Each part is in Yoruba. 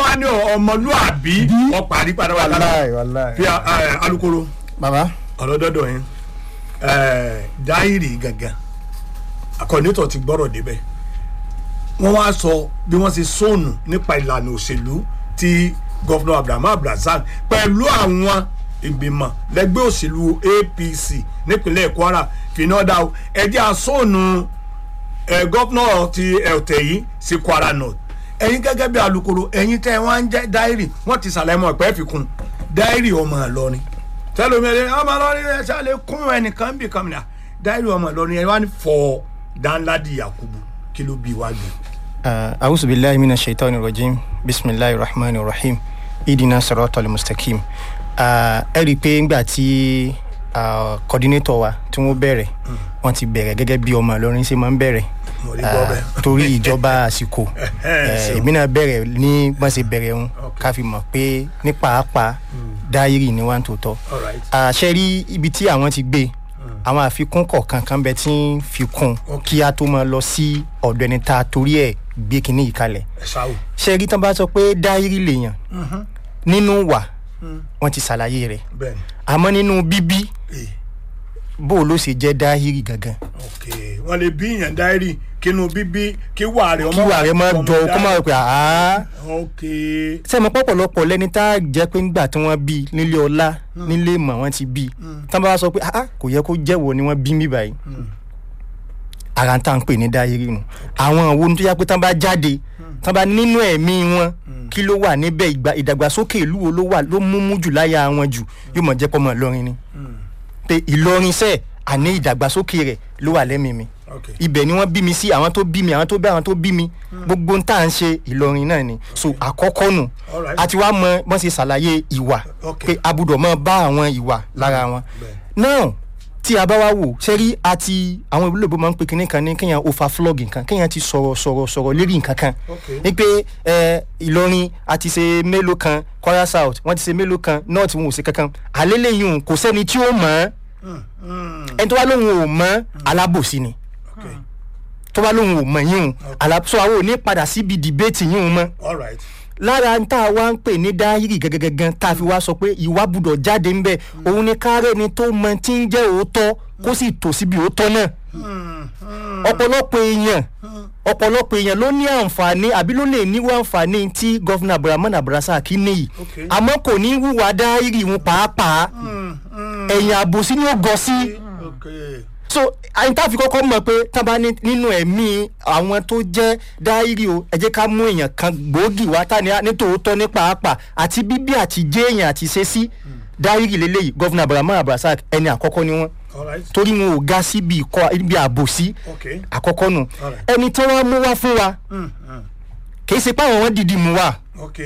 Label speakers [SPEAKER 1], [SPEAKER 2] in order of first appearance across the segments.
[SPEAKER 1] bá ní ọmọlúàbí ọparí padà wà lára
[SPEAKER 2] wàláì wàláì.
[SPEAKER 1] fi a- a- alukoro
[SPEAKER 2] bàbá
[SPEAKER 1] ọlọ́dọ́dọ̀ yẹn ẹ̀ẹ́, dáírì gangan akọ̀nítọ̀ ti gbọ́rọ̀ débẹ̀ wọ́n wá sọ bí wọ́n ṣe sóònù nípa ìlànà òṣèlú tí gọ́fúnà abdulhamid abdulrasaq pẹ̀lú àwọn ìgbìmọ̀ lẹ́gbẹ́ òṣèlú apc nípínlẹ̀ kwara fìnnọ́dà ẹjẹ́ àsóònù ẹ̀ gọ́fúnà ti ọ̀tẹ̀ yìí sí kwara north ẹ̀yin gẹ́gẹ́ bí alukoro ẹ̀yin tẹ́ wọ́n ń jẹ́ dáírì wọ́n ti sàlẹ̀ mọ́ ẹ̀pẹ́ fi kún dáírì ọmọ ìlọrin tẹlomi ẹ ọmọ ìlọrin ẹ ṣáàlẹ̀ kún ẹnìkan bí kan mìíràn dáírì ọmọ ìlọrin ẹ wá ní fọ danladi yakubu kí ló bí wájú.
[SPEAKER 2] awusu bilayi mina shaitan rajim bisimilayi rahman rahim idina sọrọtọ mustaqim Ah, ẹ rí i pé ńgbà tí coordinator wa tí wọ́n bẹ̀rẹ̀ wọ́n ti bẹ̀rẹ̀ gẹ́gẹ́ bí ọmọ ìlọrin ṣe máa ń bẹ̀rẹ̀
[SPEAKER 1] Mo rí gbọ́
[SPEAKER 2] Ah,
[SPEAKER 1] bẹ́ẹ̀.
[SPEAKER 2] torí ìjọba àsìkò eh, èmi náà bẹ̀rẹ̀ ní bọ́n ṣe bẹ̀rẹ̀ ń ká fi mọ̀ pé ní pàápàá dáírì ni wọ́n ń tòótọ́
[SPEAKER 1] All right.
[SPEAKER 2] àṣẹ rí ibi tí àwọn ti gbé àwọn àfikún kọ̀ọ̀kan kan bẹ tí ń fi kún
[SPEAKER 1] Ok.
[SPEAKER 2] kí a tó máa lọ sí ọ̀dọ̀ ẹni tá a torí ẹ̀ gbé kinní yìí kalẹ̀
[SPEAKER 1] ẹ ṣáwó.
[SPEAKER 2] ṣe rí tán bá sọ pé dáírì lèèyàn nínú wà wọ́n ti ṣàlàyé rẹ̀
[SPEAKER 1] bẹ́ẹ̀ni
[SPEAKER 2] àmọ́ nínú bíbí
[SPEAKER 1] ee
[SPEAKER 2] bó o ló ṣe jẹ́ dáírì gangan
[SPEAKER 1] ok wọn lè bí yàn dáírì kínú bíbí kí wà rẹ
[SPEAKER 2] kí wà rẹ̀ máa jọ kó máa rò pé àá
[SPEAKER 1] ok
[SPEAKER 2] sẹ́mi pọ̀pọ̀lọpọ̀ lẹ́ni tá a jẹ́ pé ńgbà tí wọ́n bí nílé ọlá nílé ìmọ̀ wọ́n ti bí tán bá wá sọ pé ah kò yẹ kó jẹ́wọ́ ni wọ́n bí mí báyìí ara ń tà ń pè ní dáyéré nu àwọn òwò tó yá pé tán bá jáde tán bá nínú ẹ̀mí wọn kí ló wà níbẹ̀ ìgbà ìdàgbàsókè ìlú wo ló wà ló múmú jù láyà wọn jù yóò mọ̀ jẹ́ pọ́ mọ́ ìlọrin ni pé ìlọrin sẹ́ẹ̀ àní ìdàgbàsókè rẹ̀ ló wà lẹ́mìí mi
[SPEAKER 1] ok
[SPEAKER 2] ibẹ̀ ni wọ́n bí mi sí àwọn tó bí mi àwọn tó bí àwọn tó bí mi gbogbo ń tà ń ṣe ìlọrin náà ni so àkọ́kọ́ nù
[SPEAKER 1] Alright.
[SPEAKER 2] àti wàá mọ wọ́n ṣe ṣàlàyé ìwà
[SPEAKER 1] Ok.
[SPEAKER 2] pé a gbọ́dọ̀ mọ bá àwọn ìwà lára wọn
[SPEAKER 1] bẹ́ẹ̀.
[SPEAKER 2] náà tí a bá wá wò sẹ́rí àti àwọn ìlú ìbò máa ń pe kinní kan ní kéèyàn overflog nǹkan kéèyàn ti sọ̀rọ̀ sọ̀rọ̀ sọ̀rọ̀ lérí nǹkan kan
[SPEAKER 1] Ok.
[SPEAKER 2] ní pé ẹ, ìlọrin a ti ṣe mélòó kan kwara south wọ́n ti ṣe mélòó kan north wọn ò ṣe kankan àlélẹ́yìn kò sẹ́ni tí ó mọ̀ ọ́ ẹni tó bá lóun ò mọ̀ alábòsí ni
[SPEAKER 1] ok
[SPEAKER 2] tó bá lóun ò mọ̀ yín o àlàsọ àwọn ò ní padà síbi dìbéètì yín o mọ́
[SPEAKER 1] all right
[SPEAKER 2] lára ń tá a wá ń pè ní dáhìrì gẹ́gẹ́gẹ́gán tá a fi wá sọ pé ìwà gbúdọ̀ jáde ńbẹ òun ni kárẹ́ ni tó mọ tí ń jẹ́ òótọ́ kó sì tò síbi òótọ́ náà ọ̀pọ̀lọpọ̀ èèyàn ọ̀pọ̀lọpọ̀ èèyàn ló ní àǹfààní àbí ló lè níwọ̀ àǹfààní tí gọ́fìnà abdulrahman abdulrasaq níyì
[SPEAKER 1] Okay.
[SPEAKER 2] àmọ́ kò ní wúwa dáhìrì wọn pàápàá ẹ̀yìn àbòsí ni ó gọ sí
[SPEAKER 1] ok
[SPEAKER 2] so àyìn tá a fi kọ́kọ́ mọ̀ pé tá a bá ní nínú ẹ̀mí àwọn tó jẹ́ dáírì o ẹ jẹ́ ká mú èèyàn kan gbòógì wá tá ní ní tòótọ́ ní pàápàá àti bíbí àti jẹ́ èèyàn àti ṣe sí dáírì lélẹ́yìí gọ́fìnà abdulrahman abdulrasaq ẹni àkọ́kọ́ ni wọ́n
[SPEAKER 1] all right
[SPEAKER 2] torí wọn ò ga síbi ìkọ́ ibi àbòsí
[SPEAKER 1] ok
[SPEAKER 2] àkọ́kọ́ nù
[SPEAKER 1] Alright.
[SPEAKER 2] ẹni tí wọ́n mú wá fún wa
[SPEAKER 1] Mm, mm.
[SPEAKER 2] kì í ṣe pé àwọn wọn dìdí mú wa
[SPEAKER 1] ok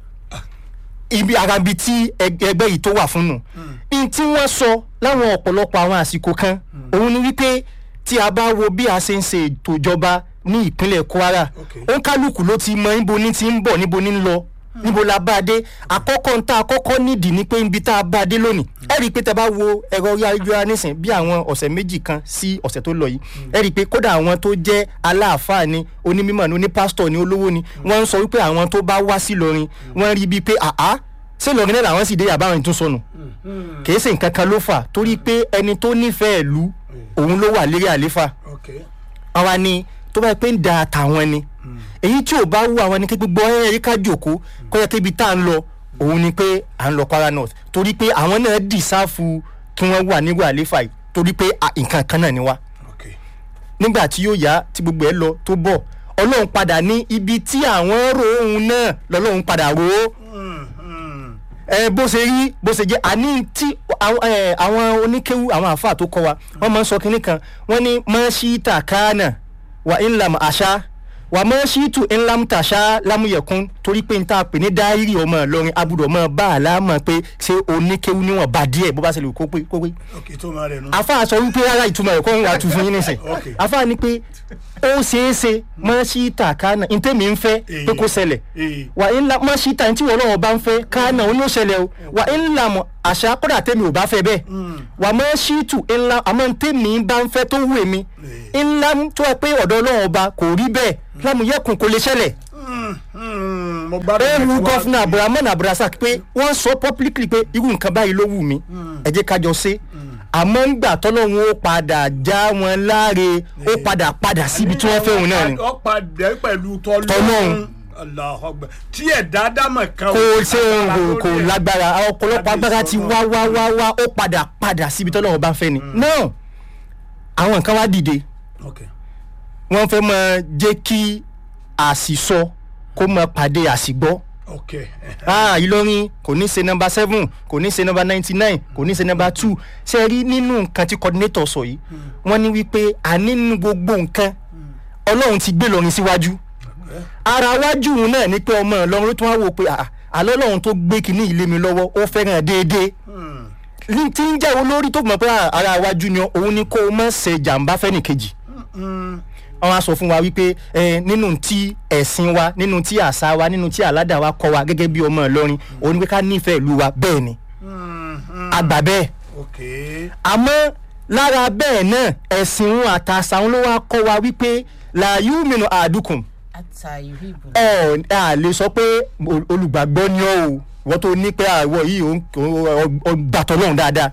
[SPEAKER 2] ibi arabi tí ẹg- ẹgbẹ́ yìí tó wà fún nù ní tí wọ́n sọ láwọn ọ̀pọ̀lọpọ̀ àwọn àsìkò kan òun ni wípé tí a bá wo bí a ṣe ń ṣe ètò ìjọba ní ìpínlẹ̀ kwara
[SPEAKER 1] Okay.
[SPEAKER 2] òǹkálùkù ló ti mọ níbo ní ti ń bọ̀ níbo ní ń lọ níbo la bá a dé àkọ́kọ́ ń tá àkọ́kọ́ nídìí ni pé ibi tá a bá a dé lónìí ẹ rí i pé tẹ bá wo ẹ̀rọ ayélujára nísìn bí àwọn ọ̀sẹ̀ méjì kan sí ọ̀sẹ̀ tó lọ yìí ẹ rí i pé kódà àwọn tó jẹ́ aláàfáà ni onímọ̀ ni onípásítọ̀ ni olówó ni wọ́n ń sọ wípé àwọn tó bá wá sí lọrin wọ́n rí i bíi pé àá ṣé lọrin náà làwọn sì dé yàbá àwọn ìtúnsọnù kìí ṣe nǹkan kan ló fà torí pé ẹni tó nífẹ̀ẹ́ ìlú òun ló wà lérí àléfà
[SPEAKER 1] ok
[SPEAKER 2] àwa ni tó bá yẹ pé ń da àtàwọn ni èyí tí ò bá wù àwọn ni kí gbogbo ẹ yẹ ká jòkó kó yẹ kébi tá à ń lọ òun ni pé à ń lọ kwara north torí pé àwọn náà dì sáfù kí wọ́n wà nígbà àléfà yìí torí pé à, nǹkan kan náà ni wá
[SPEAKER 1] ok
[SPEAKER 2] nígbà tí yóò yá tí gbogbo ẹ lọ tó bọ̀ ọlọ́run padà ní ibi tí àwọn rò òun náà lọ́lọ́run padà rò ó
[SPEAKER 1] Mm, mm.
[SPEAKER 2] ẹ bó ṣe rí bó ṣe jẹ àní tí àwọn ẹ, àwọn oníkéwu àwọn àáfàá tó kọ wa wọn máa ń sọ kinní kan wọn ní mọ́ṣíìtà kánà wà ńlam àṣà wà mọ́ṣíìtù ńlam tàṣà lámúyẹ̀kún torí pé n ta pè ní dáírì ọmọ ìlọrin abudọ̀ mọ́ bá a láàmọ̀ pé ṣé oníkéwu níwọ̀n bá díẹ̀ bó bá ṣe lè kó pé kó pé
[SPEAKER 1] ok tó máa rẹ̀ nù.
[SPEAKER 2] àáfàá sọ wípé rárá ìtumọ̀ ẹ̀kọ́ ń wà tù fún yín nísìn
[SPEAKER 1] Ok.
[SPEAKER 2] àáfàá ni pé ó ṣeé ṣe mọ́ṣíìtà kánà ntẹ́mi ń fẹ́ pé kó ṣẹlẹ̀
[SPEAKER 1] ee
[SPEAKER 2] wà ń la mọ́ síta tí wọ́n lọ́wọ́ bá ń fẹ́ káànà ó ní ó ṣẹlẹ̀ o wà ń la mọ̀ àṣà kódà tẹ́mi ò bá fẹ́ bẹ́ẹ̀ wà mọ́ síìtù ńlá àmọ́ tẹ́mi bá ń fẹ́ tó wù mí ńlá tó wà pé ọ̀dọ̀ ọlọ́wọ́ ọba kò rí bẹ́ẹ̀ lámúyẹ̀kùn kò lè ṣẹlẹ̀
[SPEAKER 1] Mm, mm. mo gbádùn
[SPEAKER 2] ewu
[SPEAKER 1] ẹ̀ tí
[SPEAKER 2] gọ́fúnà
[SPEAKER 1] wàá-
[SPEAKER 2] abdulrahman abdulrasaq pé wọ́n sọ publicly pé irú nǹkan báyìí ló wù mí ẹ jẹ́ kájọ ṣe àmọ́ ńgbà tọ́lọ́hún ó padà já wọn láre ó padà padà síbi tí wọ́n fẹ́ òun náà ni
[SPEAKER 1] ó padà pẹ̀lú tọ́lọ́run
[SPEAKER 2] Tọlọ́run.
[SPEAKER 1] Allahu Akbar. tí ẹ̀dá dámọ̀ kan
[SPEAKER 2] kò
[SPEAKER 1] ò
[SPEAKER 2] ṣe
[SPEAKER 1] lágbára
[SPEAKER 2] kò
[SPEAKER 1] lórí
[SPEAKER 2] kò
[SPEAKER 1] ẹ̀.
[SPEAKER 2] lágbára àwọn ọ̀pọ̀lọpọ̀ agbára ti wá wá wá wá ó padà padà síbi tọ́lọ́hún bá fẹ́ ni náà àwọn nǹkan wá dìde
[SPEAKER 1] Okay.
[SPEAKER 2] wọ́n fẹ́ máa jẹ́ kí àṣìsọ kó máa pàdé àṣìgbọ́
[SPEAKER 1] Okay.
[SPEAKER 2] ah ìlọrin kò ní ṣe nọmba seven kò ní ṣe nọmba ninety nine kò ní ṣe nọmba two ṣe rí nínú nǹkan tí coordinator sọ yìí wọ́n ní wípé a nínú gbogbo nǹkan ọlọ́run ti gbé lọ́rin síwájú ara wájú òun náà ni pé ọmọ ọlọ́run ló tún wá wò pé ah, àlọ́ ọlọ́run tó gbé kinní ilé mi lọ́wọ́ ó fẹ́ràn déédéé
[SPEAKER 1] Hmm.
[SPEAKER 2] ní tí ń jẹ́ olórí tó mọ̀ pé ah, ara wájú ni òun ni kó o má ṣe jàǹbá fẹ́nìkejì
[SPEAKER 1] Hmm.
[SPEAKER 2] wọ́n á sọ fún wa wípé eh, nínú tí ẹ̀sìn wa nínú tí àṣà wa nínú tí àládà wa kọ́ wa gẹ́gẹ́ bí ọmọ ìlọrin òun ni pé ká nífẹ̀ẹ́ ìlú wa bẹ́ẹ̀ ni
[SPEAKER 1] Hmm. Hmm.
[SPEAKER 2] àgbà bẹ́ẹ̀
[SPEAKER 1] Okay.
[SPEAKER 2] àmọ́ lára bẹ́ẹ̀ náà ẹ̀sìn wọn àtàṣà wọn ló wá kọ́ wa wípé làyú mìíràn àdúkùn
[SPEAKER 3] ata yuhibu
[SPEAKER 2] ọ̀ a lè sọ pé ol- olùgbàgbọ́ ni ọ́ o wọ́n tó ní pé àwọ̀ yìí ò ń- ò ń- ò ń gbàtọ̀ lọ́hùn dáadáa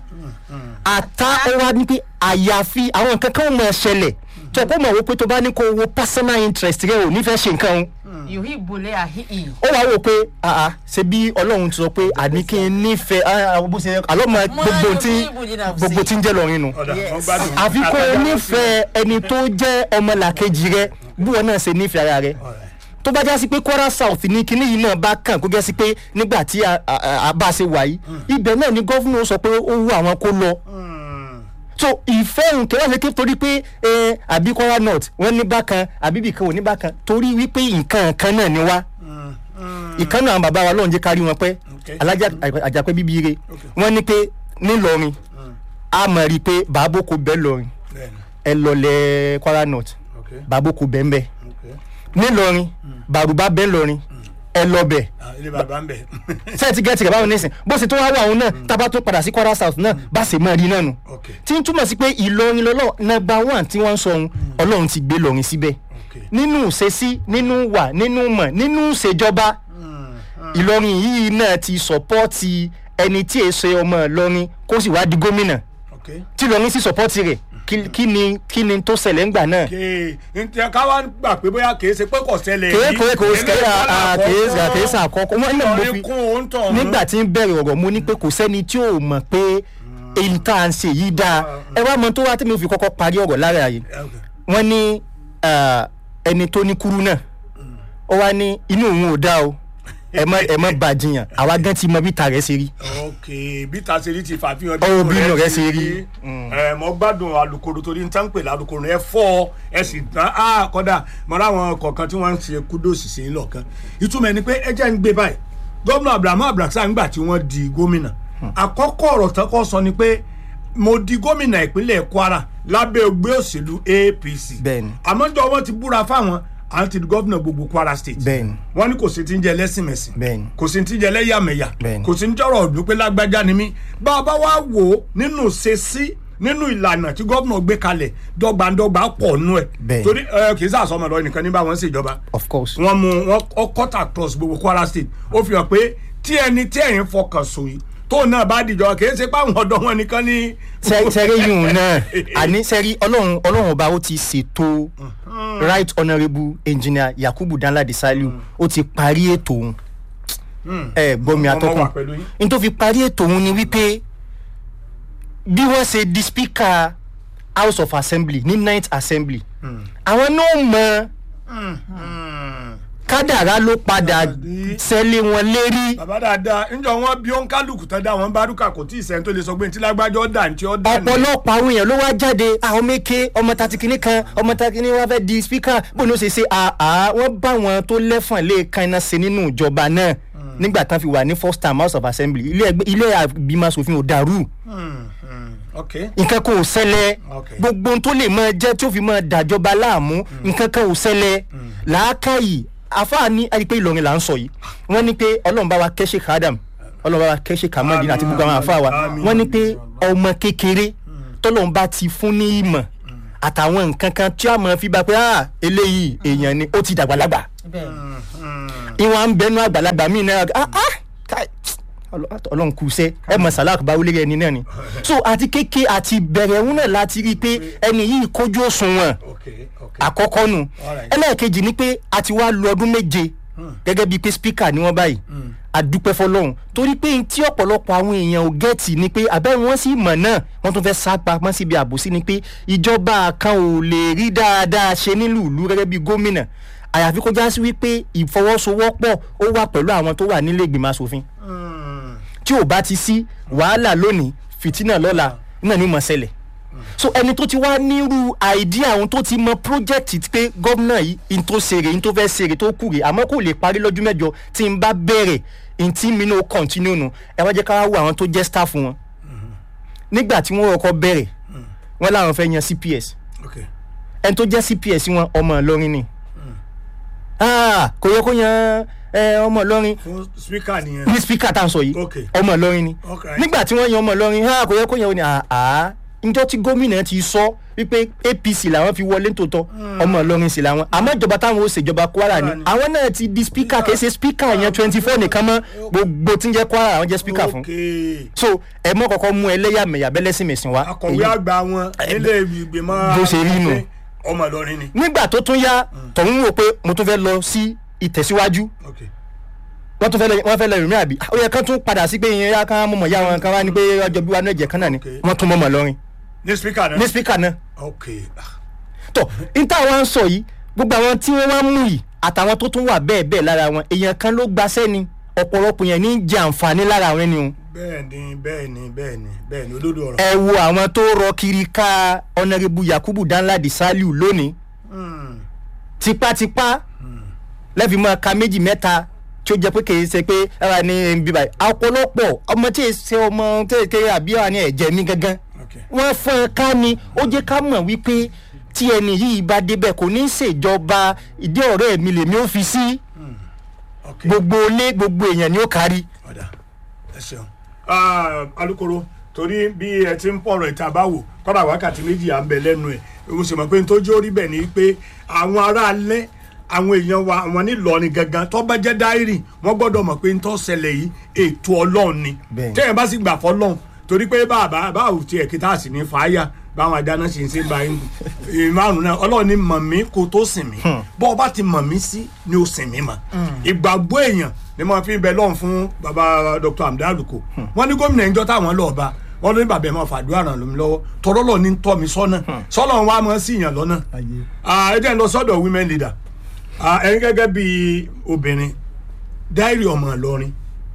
[SPEAKER 2] àtà ó wá ní pé àyàfi àwọn nǹkan kan mọ̀ ṣẹlẹ̀ tó ẹ̀ kó mọ̀ wò pé tó bá ní kó wo personal interest rẹ ò nífẹ̀ẹ́ ṣe nǹkan o
[SPEAKER 3] yuhibu le ahihi
[SPEAKER 2] ó wá wò pé àà ṣe bí ọlọ́run ti sọ pé àní kí n nífẹ̀ẹ́ ah, ah, bó ṣe àlọ́ mọ gbogbo tí gbogbo tí ń jẹ́ lọ́rin nu
[SPEAKER 1] ọ̀dà
[SPEAKER 3] Yes.
[SPEAKER 1] wọ́n gbádùn.
[SPEAKER 2] àfi kó o
[SPEAKER 1] Àtàjà
[SPEAKER 2] nífẹ̀ẹ́ ẹni tó jẹ́ ọmọlàkejì rẹ bí wọn náà ṣe nífẹ̀ẹ́ ara rẹ
[SPEAKER 1] Alright.
[SPEAKER 2] tó bá já sí pé kwara south ní kinní yìí náà bá kàn kó jẹ́ sí pé nígbà tí a- a a bá ṣe wà yìí ibẹ̀ náà ni gọ́fúnà sọ pé ó wù àwọn kó lọ
[SPEAKER 1] Hmm.
[SPEAKER 2] so ìfẹ́ òun kẹ́wọ́n ṣe ké torí pé ẹ àbí kwara north wọ́n ní bákan àbí ibìkan ò ní bákan torí wípé nǹkan kan náà ni wá
[SPEAKER 1] Hmm. Hmm.
[SPEAKER 2] ìkànnì àwọn bàbá wa lọ́run jẹ́ kárí wọn pẹ́
[SPEAKER 1] Okay.
[SPEAKER 2] alájà àjàpẹ́ bíbí ire
[SPEAKER 1] Okay.
[SPEAKER 2] wọ́n ní pé nílọrin
[SPEAKER 1] Hmm.
[SPEAKER 2] a mọ̀ rí i pé bàbókò bẹ́ẹ̀ lọrin
[SPEAKER 1] Bẹ́ẹ̀ni.
[SPEAKER 2] ẹ lọlẹ̀ kwara north
[SPEAKER 1] Okay.
[SPEAKER 2] bàbókò bẹ́ẹ̀ bẹ́ẹ̀
[SPEAKER 1] Okay.
[SPEAKER 2] nílọrin bàrùbá bẹ́ẹ̀ lọrin ẹ lọ bẹ́ẹ̀
[SPEAKER 1] Ah, ilé bàbá ń bẹ̀.
[SPEAKER 2] sẹ́ẹ̀tì gẹ́tì rẹ̀ báwọn nísìn bó ṣe tó wá wà òun náà tábà tó padà sí kwara south náà bá ṣe mọ́ rí náà nù
[SPEAKER 1] Okay.
[SPEAKER 2] tí ń túmọ̀ sí pé ìlọrin lọ́lọ́ nọmba one tí wọ́n ń sọ ohun ọlọ́run ti gbé lọrin síbẹ̀
[SPEAKER 1] Okay.
[SPEAKER 2] nínú ìṣesí nínú wà nínú mọ̀ nínú ìṣèjọba
[SPEAKER 1] Hmm. Hmm.
[SPEAKER 2] ìlọrin yìí náà ti sọpọ́ọ̀tì ẹni tí èso ọmọ ìlọrin kó sì wá di gómìnà
[SPEAKER 1] Okay.
[SPEAKER 2] tí ìlọrin sì sọpọ́ọ̀tì rẹ̀ kí- kí ni kí ni tó ṣẹlẹ̀ ńgbà náà
[SPEAKER 1] Okay. ǹjẹ́ ká wá gbà pé bóyá kìí ṣe pé kò ṣẹlẹ̀
[SPEAKER 2] kèé
[SPEAKER 1] yìí.
[SPEAKER 2] kèé kò
[SPEAKER 1] Eléyìí
[SPEAKER 2] kèé
[SPEAKER 1] wà
[SPEAKER 2] à kèé à kèé sàkọ́kọ́ wọ́n náà mo
[SPEAKER 1] Ìlọrin
[SPEAKER 2] fi
[SPEAKER 1] kún òun tọ̀ ọ̀hún.
[SPEAKER 2] nígbà tí ń bẹ̀rẹ̀ ọ̀rọ̀ mo ní pé kò sẹ́ni tí ò mọ̀ pé èyí tá à ń ṣe yìí dáa ẹ wá mọ tó wá tí mo fi kọ́kọ́ parí ọ̀rọ̀ lára yìí
[SPEAKER 1] Okay.
[SPEAKER 2] wọ́n ní ah, ẹni tó ní kúrú náà ó wá ní inú òun ò dáa o ẹ mọ ẹ mọ bàjìyàn àwa gan ti mọ bí ta rẹ̀ ṣe rí
[SPEAKER 1] ok bí tasiri ti fàfihàn
[SPEAKER 2] Ó, bí inú rẹ̀ ṣe rí.
[SPEAKER 1] ẹ mọ gbádùn alukoro torí n tán pè lálukoro ẹ fọ ẹ sì tán á kọ́dà mọ láwọn kọ̀ọ̀kan tí wọ́n ń ṣe kúdòsì sí lọ́ọ̀kan ìtumọ̀ ẹni pé ẹ jẹ́ ń gbé báyìí gómìnà abdulhamid abdulrasaq ńgbà tí wọ́n di gómìnà àkọ́kọ́ ọ̀rọ̀ tán kọ́ sọ ni pé mo di gómìnà ìpínlẹ̀ kwara lábẹ́ ẹgbẹ́ òṣèlú apc
[SPEAKER 2] Bẹ́ẹ̀ni.
[SPEAKER 1] àmọ́jọ́ wọn ti búra fáwọn àwọn ti di gómìnà gbogbo kwara state
[SPEAKER 2] Bẹ́ẹ̀ni.
[SPEAKER 1] wọ́n ní kò sí ti ń jẹ lẹ́sìnmẹ̀sìn
[SPEAKER 2] Bẹ́ẹ̀ni.
[SPEAKER 1] kò sí ti ń jẹ lẹ́yàmẹ̀yà
[SPEAKER 2] Bẹ́ẹ̀ni.
[SPEAKER 1] kò sí ń jọ̀rọ̀ ọ̀dún pé lágbájá ni mí bá a bá wá wò ó nínú ṣe sí nínú ìlànà tí gómìnà gbé kalẹ̀ dọ́gbandọ́gba pọ̀ nú ẹ̀
[SPEAKER 2] Bẹ́ẹ̀ni.
[SPEAKER 1] torí ẹ, kì í sàsọmọ lọ nìkan ní bá wọn ṣèjọba
[SPEAKER 2] of course
[SPEAKER 1] wọn mú wọn ọ cut across gbogbo kwara state ó fi hàn pé tí ẹni tí ẹ̀yin fọkàn sùn yìí tóun náà bá dìjọba kì í ṣe pé àwọn ọ̀dọ́ wọn nìkan ní.
[SPEAKER 2] sẹ́rí yìí náà àní sẹ́rí ọlọ́run ọlọ́run ọba ó ti ṣètò right honourable engineer yakubu danladi saliu ó ti parí ètò òun ẹ gbọ́mi
[SPEAKER 1] Ọmọ
[SPEAKER 2] atọ́kùn
[SPEAKER 1] wà pẹ̀lú yín.
[SPEAKER 2] n tó fi parí ètò òun ni wípé bí wọ́n ṣe di speaker house of assembly ní ninth assembly àwọn náà mọ kádàrá ló padà sẹ́lé wọn lérí
[SPEAKER 1] bàbá dáadáa ńjọ wọn bí wọn kálukú tán dá wọn bárúkà kò tí ì sẹ́ni tó lè sọ pé ntí lágbájọ́ dà ntí ọ́ dà ní.
[SPEAKER 2] ọ̀pọ̀lọpọ̀ àwọn èèyàn ló wá jáde àwọn méke ọmọ tati kìíní kan ọmọ tati kìíní wá fẹ́ di spíkà bó ló ṣe ṣe àá wọ́n bá wọn tó lẹ́fọ̀n lè kan iná ṣe nínú ìjọba náà nígbà tán fi wà ní first time house of assembly ilé ẹgbẹ́ ilé àgbìmọ̀ asòfin ò dàrú
[SPEAKER 1] Hmm, hmm, ok
[SPEAKER 2] nǹkan kan ò ṣẹlẹ̀
[SPEAKER 1] Okay.
[SPEAKER 2] gbogbo ohun tó lè máa jẹ́ tí ó fi máa dàjọba láàmú nǹkan kan ò ṣẹlẹ̀ làákàyè àfáà ní ẹni pé ìlọrin là ń sọ yìí wọ́n ní pé ọlọ́run bá wa kẹ́sẹ̀ kádàm ọlọ́run bá wa kẹ́sẹ̀ kàmọ́dín àti gbogbo àwọn àfáà wa
[SPEAKER 1] Àmín.
[SPEAKER 2] wọ́n ní pé ọmọ kékeré tọ́lọ́run bá ti fún ní ìmọ̀ àtàwọn nǹkan kan tí a máa fi bá pé ah eléyìí èèyàn ni ó ti dàgbàlagbà
[SPEAKER 3] bẹ́ẹ̀
[SPEAKER 2] ìwọ̀n à ń bẹnu àgbàlagbà míì náà ah ah káì ọlọ- ọlọ́run kù sẹ́ ẹ mọ̀ sàlá àkùbá wọlé ẹni náà ni so àti kéke àti bẹ̀rẹ̀ òun náà láti rí i pé ẹni yìí kójú òṣùwọ̀n
[SPEAKER 1] ok ok
[SPEAKER 2] àkọ́kọ́ nù
[SPEAKER 1] Alright.
[SPEAKER 2] ẹlẹ́ẹ̀kejì ni pé a ti wá lu ọdún méje gẹ́gẹ́ bíi pé spíkà ni wọ́n báyìí àdúpẹ́ fọlọ́run torí pé tí ọ̀pọ̀lọpọ̀ àwọn èèyàn ò gẹ́ẹ̀tì ni pé abẹ́ wọn sì mọ̀ náà wọ́n tún fẹ́ sá pamọ́ síbi àbòsí ni pé ìjọba kan ò lè rí dáadáa ṣe nílùú ìlú gẹ́gẹ́ bíi gómìnà àyàfi kó já sí wípé ìfọwọ́sowọ́pọ̀ ó wà pẹ̀lú àwọn tó wà nílé ìgbìmọ̀ asòfin
[SPEAKER 1] Mm,
[SPEAKER 2] tí ò bá ti sí wàhálà lónìí fìtínà lọ́la náà ni ó mọ̀ ṣẹlẹ̀ so ẹni tó ti wá nírú àìdíà àwọn tó ti mọ project pé gómìnà yìí n tó ṣeré n tó fẹ́ ṣeré tó kù rè àmọ́ kò lè parí lọ́jọ́ mẹ́jọ tí n bá bẹ̀rẹ̀ n tí mi náà continue nù ẹ wá jẹ́ ká wá wo àwọn tó jẹ́ staff wọn nígbà tí wọ́n kọ́kọ́ bẹ̀rẹ̀ wọ́n láwọn fẹ́ yan cps
[SPEAKER 1] ok
[SPEAKER 2] ẹni tó jẹ́ cps wọn ọmọ ìlọrin ni Ah, kò yẹ kó yan eh, ọmọ ìlọrin
[SPEAKER 1] fún speaker nìyẹn
[SPEAKER 2] ní spíkà tá à ń sọ yìí
[SPEAKER 1] Ok.
[SPEAKER 2] ọmọ ìlọrin ni
[SPEAKER 1] Ok.
[SPEAKER 2] nígbà tí wọ́n yan ọmọ ìlọrin ha kò yẹ kó yan wọn ni àá njọ́ tí gómìnà ti sọ wípé apc làwọn fi wọlé tòótọ́ ọmọ ìlọrin sì làwọn àmọ́ ìjọba táwọn ó ṣèjọba kwara ni
[SPEAKER 1] Kwara ni.
[SPEAKER 2] àwọn náà ti di spíkà kìí ṣe spíkà yẹn twenty four nìkan mọ́ gbogbo tí ń jẹ́ kwara àwọn jẹ́ spíkà fún
[SPEAKER 1] ok
[SPEAKER 2] so ẹ mọ́ kọ́kọ́ mú ẹlẹ́yàmẹ̀yà bẹ́lẹ́sìmẹ̀sìn wá
[SPEAKER 1] akọ̀wé
[SPEAKER 2] Èyí-
[SPEAKER 1] àgbà wọn nílé ìgbìmọ̀
[SPEAKER 2] bó ṣe rí nù.
[SPEAKER 1] ọmọ ìlọrin ni
[SPEAKER 2] nígbà tó tún yá tọ̀hún wò pé mo tún fẹ́ lọ sí ìtẹ̀síwájú
[SPEAKER 1] ok
[SPEAKER 2] wọ́n tún fẹ́ lọ wọ́n fẹ́ lọ ìrìn àbí ó yẹ kán tún padà sí pé ìyẹn yá kán mọ̀mọ́ yá wọn kán wá ní pé ọjọ́ bí wa náà jẹ́ kán náà ni
[SPEAKER 1] Okay.
[SPEAKER 2] wọ́n tún mọ̀mọ́ lọ́rin
[SPEAKER 1] ní speaker náà
[SPEAKER 2] ní spíkà náà
[SPEAKER 1] ok
[SPEAKER 2] tọ̀ níta wa ń sọ yìí gbogbo àwọn tí wọ́n wá mú yìí àtàwọn tó tún wà bẹ́ẹ̀ bẹ́ẹ̀ lára wọn èèyàn kan ló gbaṣẹ́ ni ọ̀pọ̀lọpọ̀ yẹn ní í jẹ àǹfààní lára àwọn ẹni o
[SPEAKER 1] bẹ́ẹ̀ ni bẹ́ẹ̀ ni bẹ́ẹ̀ ni bẹ́ẹ̀ ni olódò ọ̀rọ̀
[SPEAKER 2] ẹ wo àwọn tó rọ kiri ká ọ̀nàrẹ́bù yakubu danladi saliu lónìí
[SPEAKER 1] Mm,
[SPEAKER 2] tipátipá lẹ́fi mọ́ ka méjì mẹ́ta tí ó jẹ́ pé kì í ṣe pé ẹ̀rọ ní bíbá yìí ọ̀pọ̀lọpọ̀ ọmọ tí ì ṣe ọmọ tí ì kéré àbí wà ní ẹ̀jẹ̀ mi gangan
[SPEAKER 1] ok
[SPEAKER 2] wọ́n fọ́n ẹ ká ni ó jẹ́ ká mọ̀ wípé tí ẹni yìí bá débẹ̀ kò ní í ṣèjọba ìdí ọ̀rẹ́ mi lèmi ó fi sí
[SPEAKER 1] ok
[SPEAKER 2] gbogbo ilé gbogbo èèyàn ni ó kárí.
[SPEAKER 1] ọ̀dà ẹ ṣeun Ah, alukoro torí bí ẹ ti ń pọ̀rọ̀ ìta bá wò kọ́dà wákàtí méjì à ń bẹ lẹ́nu ẹ̀ mo sì mọ̀ pé n tó jó rí bẹ̀ ni pé àwọn aráalé àwọn èèyàn wa àwọn nílọrin gangan tó bá jẹ́ dáírì wọ́n gbọ́dọ̀ mọ̀ pé n tó ṣẹlẹ̀ yìí ètò ọlọ́run ni
[SPEAKER 2] Bẹ́ẹ̀ni.
[SPEAKER 1] tẹ́yìn bá sì gbà fọlọ́run torí pé bàbá báwo tiẹ̀ kí tá a sì ní fàáyà báwọn adáná ṣe ń ṣe bá yín ìmárùn náà ọlọ́run ní mọ̀ mí kó tó sìn mí bọ́ ọ bá ti mọ̀ mí sí ni ó sìn mí mọ̀ ìgbàgbọ́ èèyàn ni mo fi ń bẹ lọ́run fún baba dr hamdi aluko wọ́n ní gómìnà ìjọ táwọn lọ́ọ́ bá wọ́n ní bàbá ẹ̀ máa fàdúrà ràn lómi lọ́wọ́ tọ́rọ́ lọ́ọ̀ ní tọ́ mi sọ́nà sọ́nà wa máa sí ìyàn lọ́nà ẹ jẹ́ ń lọ sọ́dọ̀ women leader Ah, ẹ̀yin gẹ́gẹ́ bí obìnrin dáírì ọmọ ìlọrin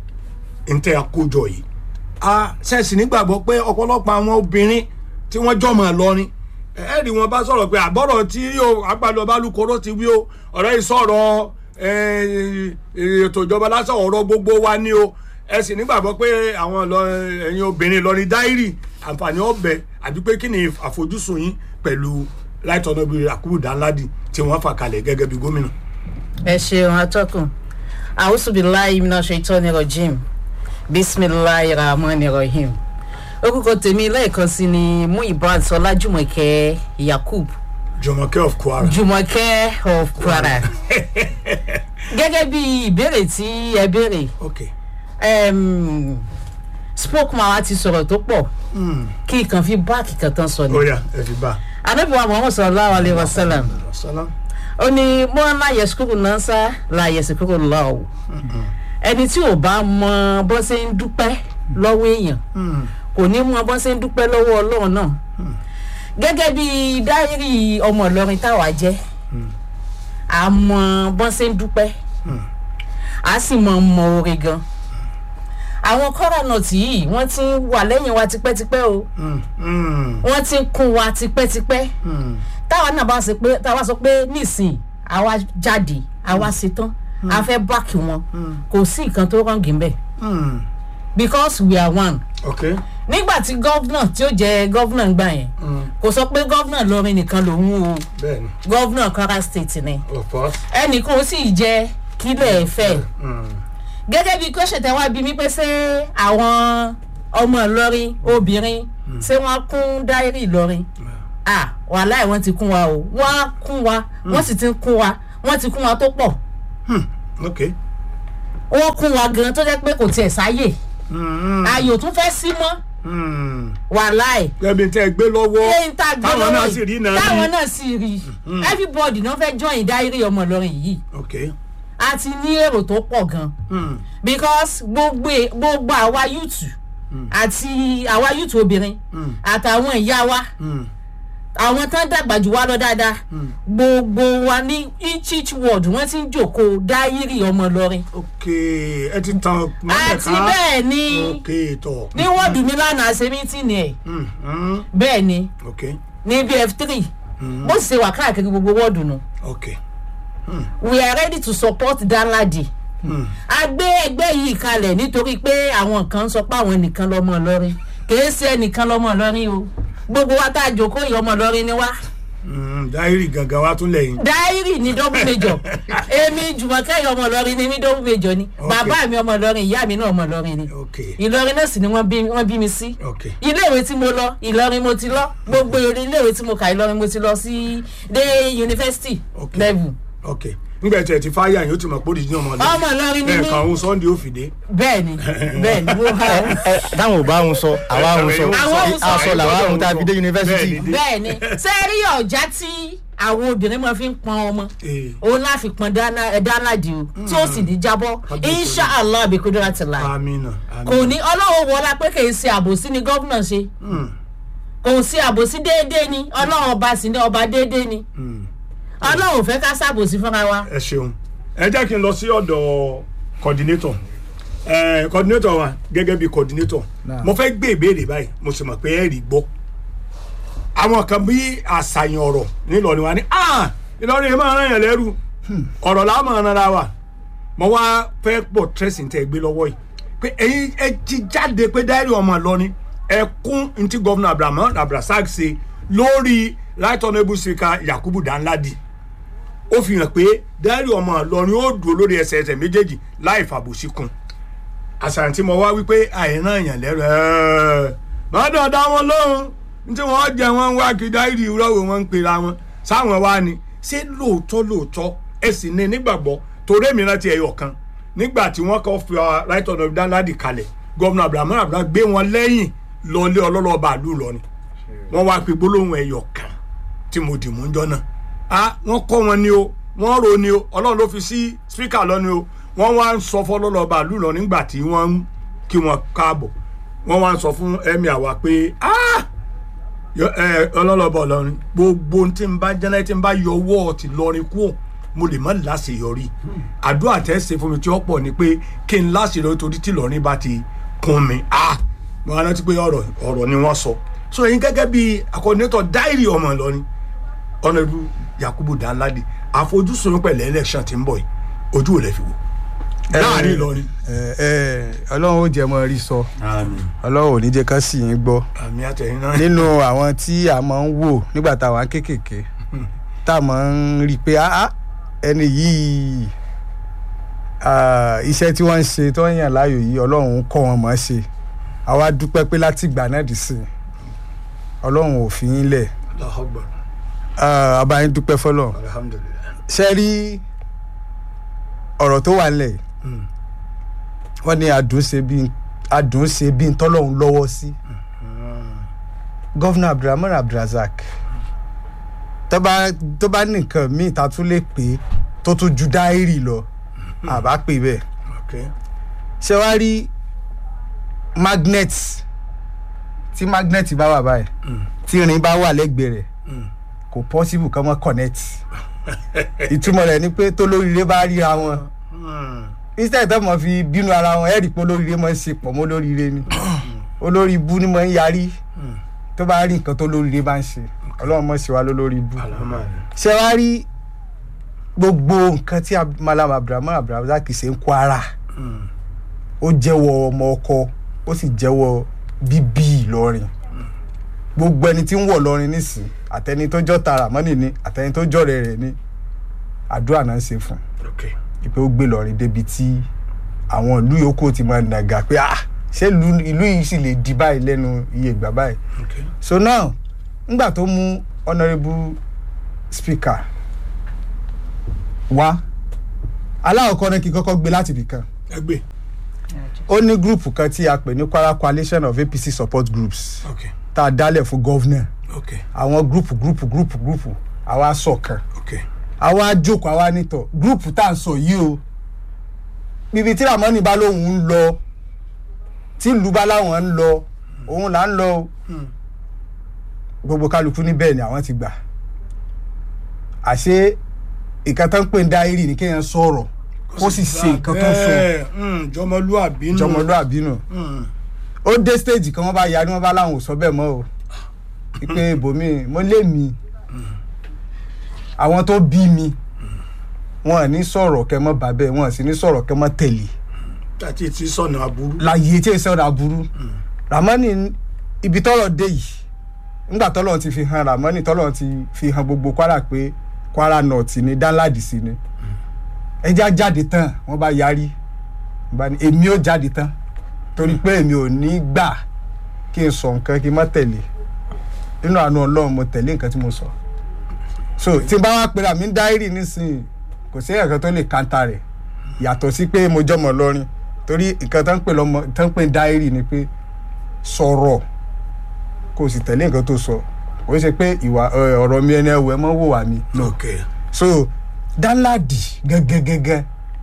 [SPEAKER 1] ntẹ àkójọ yìí a ṣẹ̀sì nígbàgbọ́ pé ọ̀pọ̀lọpọ̀ àwọn obìnrin tí wọ́n jọmọ ìlọrin ẹ̀ẹ́dì wọn bá sọ̀rọ̀ pé àbọ̀rọ̀ tí yóò àgbàdo balùkóró ti wí o ọ̀rẹ́ yìí sọ̀rọ̀ eh, ètò ìjọba lásán ọ̀rọ̀ gbogbo wa ni o ẹ sì nígbàgbọ́ pé àwọn Ìlọrin- ẹ̀yin obìnrin ìlọrin dáírì àǹfààní ọ̀bẹ àbí pé kí ni àfojúsùn yín pẹ̀lú right honourable Yakubu Danladi tí wọ́n fà kalẹ̀ gẹ́gẹ́ bí gómìnà.
[SPEAKER 3] ẹ ṣeun atọ́kùn àwùsùbíláì iná ṣètò ní rojim bisimilahi rahman rahim orúkọ tèmi lẹ́ẹ̀kan sí ni muibat ọlájúmọ̀kẹ́ yakub
[SPEAKER 1] Jùmọ̀kẹ́ of Kwara.
[SPEAKER 3] jùmọ̀kẹ́ of kwara gẹ́gẹ́ bí ìbéèrè tí ẹ béèrè
[SPEAKER 1] okay.
[SPEAKER 3] um, spokesman wa ti sọ̀rọ̀ tó pọ̀ kí ìkàn fi báàkì kan tán sọ ni
[SPEAKER 1] ó yá ẹ fi bá
[SPEAKER 3] anabiwa muhammad sallallahu alayhi wa sallam
[SPEAKER 1] a. salam.
[SPEAKER 3] ó ní mọ́ láyẹ̀ sukuru náà sá láyẹ̀ sukuru lọ́wọ́ ẹni tí ò bá mọ bó ṣe ń dúpẹ́ lọ́wọ́ èèyàn kò ní mọ bó ṣe ń dúpẹ́ lọ́wọ́ ọlọ́run náà gẹ́gẹ́ bí dáírì ọmọ ìlọrin táwa jẹ́ a mọ bó ṣe ń dúpẹ́ a sì mọ mọ oore gan àwọn kọ́rọ̀nọ̀tì yìí wọ́n ti ń wà lẹ́yìn wa tipẹ́tipẹ́ o
[SPEAKER 1] Mm, mm,
[SPEAKER 3] wọ́n ti ń kún wa tipẹ́tipẹ́
[SPEAKER 1] mm.
[SPEAKER 3] táwa náà bá sọ pé táwa sọ pé nísìn àwa jáde àwa ṣetán a fẹ́ báàkì wọn kò sí nǹkan tó rọ̀ǹgì mbẹ̀
[SPEAKER 1] Mm.
[SPEAKER 3] because we are one
[SPEAKER 1] okay.
[SPEAKER 3] nígbà tí gọ́vnà tí ó jẹ gọ́vnà ń gbà yẹn
[SPEAKER 1] Mm.
[SPEAKER 3] kò sọ pé gọ́vnà lọrin nìkan lòun o
[SPEAKER 1] bẹ́ẹ̀ni
[SPEAKER 3] gọ́vnà kwara state ni
[SPEAKER 1] of course.
[SPEAKER 3] ẹnìkan ó sì jẹ kílẹ̀ fẹ́
[SPEAKER 1] Mm.
[SPEAKER 3] gẹ́gẹ́ bí question tẹ wá bí mi pé ṣé àwọn ọmọ ìlọrin obìnrin ṣé wọ́n kún dáírì ìlọrin ah wàhálà ẹ̀ wọ́n ti kún wa o wọ́n á kún wa wọ́n sì ti ń kún wa wọ́n ti kún wa tó pọ̀
[SPEAKER 1] ok
[SPEAKER 3] wọ́n kún wa gan tó jẹ́ pé kò tiẹ̀ sáyè
[SPEAKER 1] Mm,
[SPEAKER 3] ayò tún fẹ́ sí mọ́
[SPEAKER 1] mm.
[SPEAKER 3] wàhálà ẹ̀
[SPEAKER 1] ẹbí tẹ́ ẹ gbé lọ́wọ́
[SPEAKER 3] lẹ́yìn tá a gbé
[SPEAKER 1] táwọn
[SPEAKER 3] lọ́wọ́
[SPEAKER 1] náà sì rí
[SPEAKER 3] yìí
[SPEAKER 1] náà rí.
[SPEAKER 3] táwọn náà sì rí everybody náà fẹ́ join dáírì ọmọ Ìlọrin yìí
[SPEAKER 1] ok
[SPEAKER 3] a ti ní èrò tó pọ̀ gan
[SPEAKER 1] Mm,
[SPEAKER 3] because gbogbo e- gbogbo àwa yúùtù àti àwa yúùtù obìnrin
[SPEAKER 1] Mm.
[SPEAKER 3] àtàwọn ìyá wa
[SPEAKER 1] mm,
[SPEAKER 3] àwọn tán dàgbà jù wá lọ dáadáa gbogbo wa ní each each ward wọ́n ti ń jòkó dáírì ọmọ Ìlọrin
[SPEAKER 1] ok ẹ ti tan mọ́lẹ̀
[SPEAKER 3] àti bẹ́ẹ̀ ni
[SPEAKER 1] ok tọ̀
[SPEAKER 3] ní wọ́ọ̀dù mi lánàá ṣe mítìnì ẹ̀
[SPEAKER 1] Mm, mm,
[SPEAKER 3] bẹ́ẹ̀ ni
[SPEAKER 1] ok
[SPEAKER 3] ní bf three bó sì ṣe wà káàkiri gbogbo wọ́ọ̀dù nù
[SPEAKER 1] ok
[SPEAKER 3] we are ready to support Danladi
[SPEAKER 1] Mm,
[SPEAKER 3] a gbé ẹgbẹ́ yìí kalẹ̀ nítorí pé àwọn kan sọ pé àwọn nìkan lọ́mọ Ìlọrin kìí ṣe ẹnìkan lọ́mọ Ìlọrin o gbogbo wa tá a jókòó yìí ọmọ Ìlọrin ni wá
[SPEAKER 1] mm, dáírì gangan wa tún lẹ́yìn
[SPEAKER 3] dáírì ní double major èmi Jùmọ̀kẹ́ yìí ọmọ Ìlọrin ni mí double major ni
[SPEAKER 1] Okay.
[SPEAKER 3] bàbá mi ọmọ Ìlọrin ìyá mi náà ọmọ Ìlọrin ni
[SPEAKER 1] ok
[SPEAKER 3] Ìlọrin náà sì ni wọ́n bí wọ́n bí mi sí
[SPEAKER 1] ok
[SPEAKER 3] iléèwé tí mo lọ Ìlọrin mo ti lọ gbogbo iléèwé tí mo kà Ìlọrin mo ti lọ sí dé yunifásitì
[SPEAKER 1] Okay.
[SPEAKER 3] level
[SPEAKER 1] ok ngbẹ tí ẹ ti fáyà yín ó ti mọ̀ pé òdìdí ọmọ
[SPEAKER 3] ọmọ Ìlọrin ni mí
[SPEAKER 1] ẹ̀ẹ̀kan òun sunday ó fìdé
[SPEAKER 3] bẹ́ẹ̀ ni bẹ́ẹ̀ ni mo ha
[SPEAKER 2] ẹ táwọn ò bá wọn sọ àwa wọn sọ
[SPEAKER 3] Àwọn ò sọ.
[SPEAKER 2] aṣọ làwa wọn tá a fi dé yunifásitì
[SPEAKER 1] Bẹ́ẹ̀ ni.
[SPEAKER 3] bẹ́ẹ̀ ni ṣé rí ọ̀já tí àwọn obìnrin máa fi ń pọn ọmọ
[SPEAKER 1] Eh.
[SPEAKER 3] òun láà fi pọn Danladi o tí ó sì ní jábọ́ inshallah abikudura ti la
[SPEAKER 1] amina
[SPEAKER 3] kò ní ọlọ́run wọlá pé kì í ṣe àbòsí ni gómìnà ṣe kò sí àbòsí déédéé ni ọlọ́run ọba sì ní ọba déédéé ni ọlọ́run ò fẹ́ ká ṣàbòsí fúnra wa
[SPEAKER 1] ẹ ṣeun ẹ jẹ́ kí n lọ sí ọ̀dọ̀ coordinator ẹ coordinator wa gẹ́gẹ́ bí coordinator
[SPEAKER 4] Náà.
[SPEAKER 1] mo fẹ́ gbé ìbéèrè báyìí mo sì mọ̀ pé ẹ rí gbọ́ àwọn kan bí àṣàyàn ọ̀rọ̀ nílọrin wa ni ah Ìlọrin yẹn máa rán yẹn lẹ́rù ọ̀rọ̀ làá máa rán ra wa mo wá fẹ́ pọ̀ tẹ́sí tẹ́ gbé lọ́wọ́ yìí pé ẹ̀yin ẹ ti jáde pé dáírì ọmọ Ìlọrin ẹ kún ntí gọ́vnà Abrahamu Abdulrasaq ṣe lórí right honourable speaker Yakubu Danladi ó fi hàn pé dáírì ọmọ Ìlọrin ó dúró lórí ẹsẹ̀ ẹsẹ̀ méjèèjì láì fàbòsí kun àṣàyàn tí mo wá wípé àìrán èèyàn lẹ́rù ẹ̀ẹ́ mọ́tò dá wọn lóhùn tí wọ́n jẹ wọn wá kí dáírì rọ́wọ́ wọn ń pera wọn sáwọn wá ni ṣé lóòótọ́ lóòótọ́ ẹ sì ní nígbàgbọ́ torí èmi rántí ẹyọ kan nígbà tí wọ́n kọ́ fi ọ right honourable Danladi kalẹ̀ gómìnà Abrahamu Abdulrasaq gbé wọn lẹ́yìn lọlé ọlọ́lọ́ba àlù lọ́ni wọ́n wá pe gbólóhùn ẹyọ kan tí mo dì mú ń jọ náà ah wọ́n kọ́ wọn ni o wọ́n ro ni o ọlọ́run ló fi sí spíkà lọ́ni o wọ́n wá ń sọ fọlọ́lọ́ba àlù lọ nígbà tí wọ́n ń kí wọn káàbọ̀ wọ́n wá ń sọ fún ẹ̀mí àwa pé ah yọ- ẹ, ọlọ́lọ́ba ọlọ́rin gbogbo tí n bá jẹ́nẹ́ tí n bá yọ ọwọ́ ti lọrin kú mo lè má láṣeyọrí àdúrà tẹ́ ṣe fún mi tí ó pọ̀ ni pé kí n láṣeyọrí torí tí lọrin bá ti kún mi ah mo rántí pé ọ̀rọ̀ ọ̀rọ̀ ni wọ́n sọ so ẹ̀yin gẹ́gẹ́ bí akọ́nẹ́tọ̀ dáìrì ọmọ Ìlọrin ọ̀nàdú Yakubu Danladi àfojúsùn pẹ̀lú election tí ń bọ̀ yìí ojú ò lè fi wò láàrin Ìlọrin.
[SPEAKER 4] ẹ ẹ ọlọ́run ó jẹ́ mọ́ rí sọ
[SPEAKER 1] àmín
[SPEAKER 4] ọlọ́run ò ní jẹ́ ká sì yín gbọ́
[SPEAKER 1] àmín àtẹ̀yìn náà.
[SPEAKER 4] nínú àwọn tí a máa ń wò nígbà tá a wà kéékèèké tá a máa ń rí i pé ah ah, ẹni yìí ah, iṣẹ́ tí wọ́n ń ṣe tó ń yàn láàyò yìí ọlọ́run ń kọ́ wọn mọ̀ ọ́ ṣe àwa dúpẹ́ pé láti ìgbà náà dì sí i ọlọ́run ò fi yín lẹ̀
[SPEAKER 1] Allahu Akbar.
[SPEAKER 4] Ah, àbá yín dúpẹ́ fọlọ́run
[SPEAKER 1] alhamdulilayi.
[SPEAKER 4] ṣe rí ọ̀rọ̀ tó wà nílẹ̀ yìí
[SPEAKER 1] Mm.
[SPEAKER 4] wọ́n ní àdúnṣe bíi àdúnṣe bíi tọ́lọ́hún lọ́wọ́ sí gọ́vnà abdulrahman abdulrasaq tó bá tó bá ní nǹkan míì tá a tún lè pè é tó tún ju dáírì lọ àbá pè bẹ́ẹ̀
[SPEAKER 1] ok
[SPEAKER 4] ṣé wàá rí magnet tí magnet bá wà báyìí tí irin bá wà lẹ́gbẹ̀ẹ́ rẹ̀
[SPEAKER 1] Mm.
[SPEAKER 4] kò possible kọ́ mọ́ connect ìtumọ̀ rẹ̀ ni pé tó lóríire bá ríra wọn
[SPEAKER 1] Mm.
[SPEAKER 4] instead tó mọ̀ fi bínú ara wọn ẹ̀rí pé olóríire máa ń ṣe pọ̀ mọ́ olóríire ni olórí ibú ni máa ń yarí tó bá rí nǹkan tó olóríire bá ń ṣe ọlọ́run mọ̀ sí wa lólórí ibú
[SPEAKER 1] alhamdulilayi.
[SPEAKER 4] ṣé wàá rí gbogbo nǹkan tí Ab- malam abdulrahman abdulrasaq ṣe ń kó ara
[SPEAKER 1] Mm.
[SPEAKER 4] ó jẹ́wọ́ ọmọ ọkọ ó sì jẹ́wọ́ bíbí ìlọrin gbogbo ẹni tí ń wọ̀ lọrin nísìn àtẹni tó jọ́ tara mọ́nì ni àtẹni tó jọ̀rẹ́ rẹ̀ ni àdúrà náà ń ṣe fún un
[SPEAKER 1] ok
[SPEAKER 4] pé ó gbé lọrin débi tí àwọn ìlú yòókù ti máa nàgà pé ah ṣé ìlú ìlú yìí sì lè di báyìí lẹ́nu iye ìgbà báyìí
[SPEAKER 1] ok
[SPEAKER 4] so now ngbà tó mú honourable speaker wá aláwọ̀kọ́ náà kí n kọ́kọ́ gbé láti ibì kan
[SPEAKER 1] ẹgbẹ́
[SPEAKER 4] ó ní gúrùpù kan tí a pè ní kwara coalition of apc support groups
[SPEAKER 1] ok
[SPEAKER 4] tá a dálẹ̀ fún gọ́vnà
[SPEAKER 1] ok
[SPEAKER 4] àwọn gúrùpù gúrùpù gúrùpù gúrùpù àwa ṣọ̀kan
[SPEAKER 1] ok
[SPEAKER 4] àwa jókòó àwa nítọ̀ gúrùpù tá à ń sọ yìí o bíbi tí ramoni bá lóun ń lọ tí ìlú bá láwọn ń lọ òun là ń lọ o gbogbo kálukú ní bẹ́ẹ̀ ni àwọn ti gbà àṣé nǹkan tó ń pè ní dáírì ní kéèyàn sọ̀rọ̀ kó sì ṣe nǹkan tó sọ
[SPEAKER 1] bẹ́ẹ̀, mm, jọmọlúàbí nù
[SPEAKER 4] jọmọlúàbí nù
[SPEAKER 1] Mm,
[SPEAKER 4] ó dé stage kan wọ́n bá yarí wọ́n bá láwọn ò sọ bẹ́ẹ̀ mọ́ o pé ibòmí mo lé mi àwọn tó bí mi wọn ò ní sọ̀rọ̀ kẹ́ mọ́ bàbẹ́ wọn ò sì ní sọ̀rọ̀ kẹ́ mọ́ tẹ̀lé
[SPEAKER 1] àti ti sọnà aburú
[SPEAKER 4] láyé tí èsì ọ̀dà burú ramani ibi tọ́lọ̀ dé yìí ńgbà tọ́lọ̀ ti fi hàn ramani tọ́lọ̀ ti fi hàn gbogbo kwara pé kwara north ni danladi sí ni ẹja jáde tán wọ́n bá yarí Wọ́n bá ní èmi ò jáde tán torí pé èmi ò ní gbà kí n sọ nǹkan kí n má tẹ̀lé nínú àánú ọlọ́run mo tẹ̀lé nǹkan tí mo sọ so tí n bá wá pera mi ń dáírì nísìnyí kò sí ẹ̀kan tó lè kanta rẹ̀ yàtọ̀ sí pé mo jọmọ lọ́rin torí nǹkan tó ń pè lọ́mọ tó ń pè ní dáírì ni pé sọ̀rọ̀ kó o sì tẹ̀lé nǹkan tó sọ kò ṣe pé ìwà ẹ, ọ̀rọ̀ mi ẹni ẹwẹ́ mọ́ wò wá mi no
[SPEAKER 1] ok
[SPEAKER 4] so danladi gẹ́gẹ́gẹ́gẹ́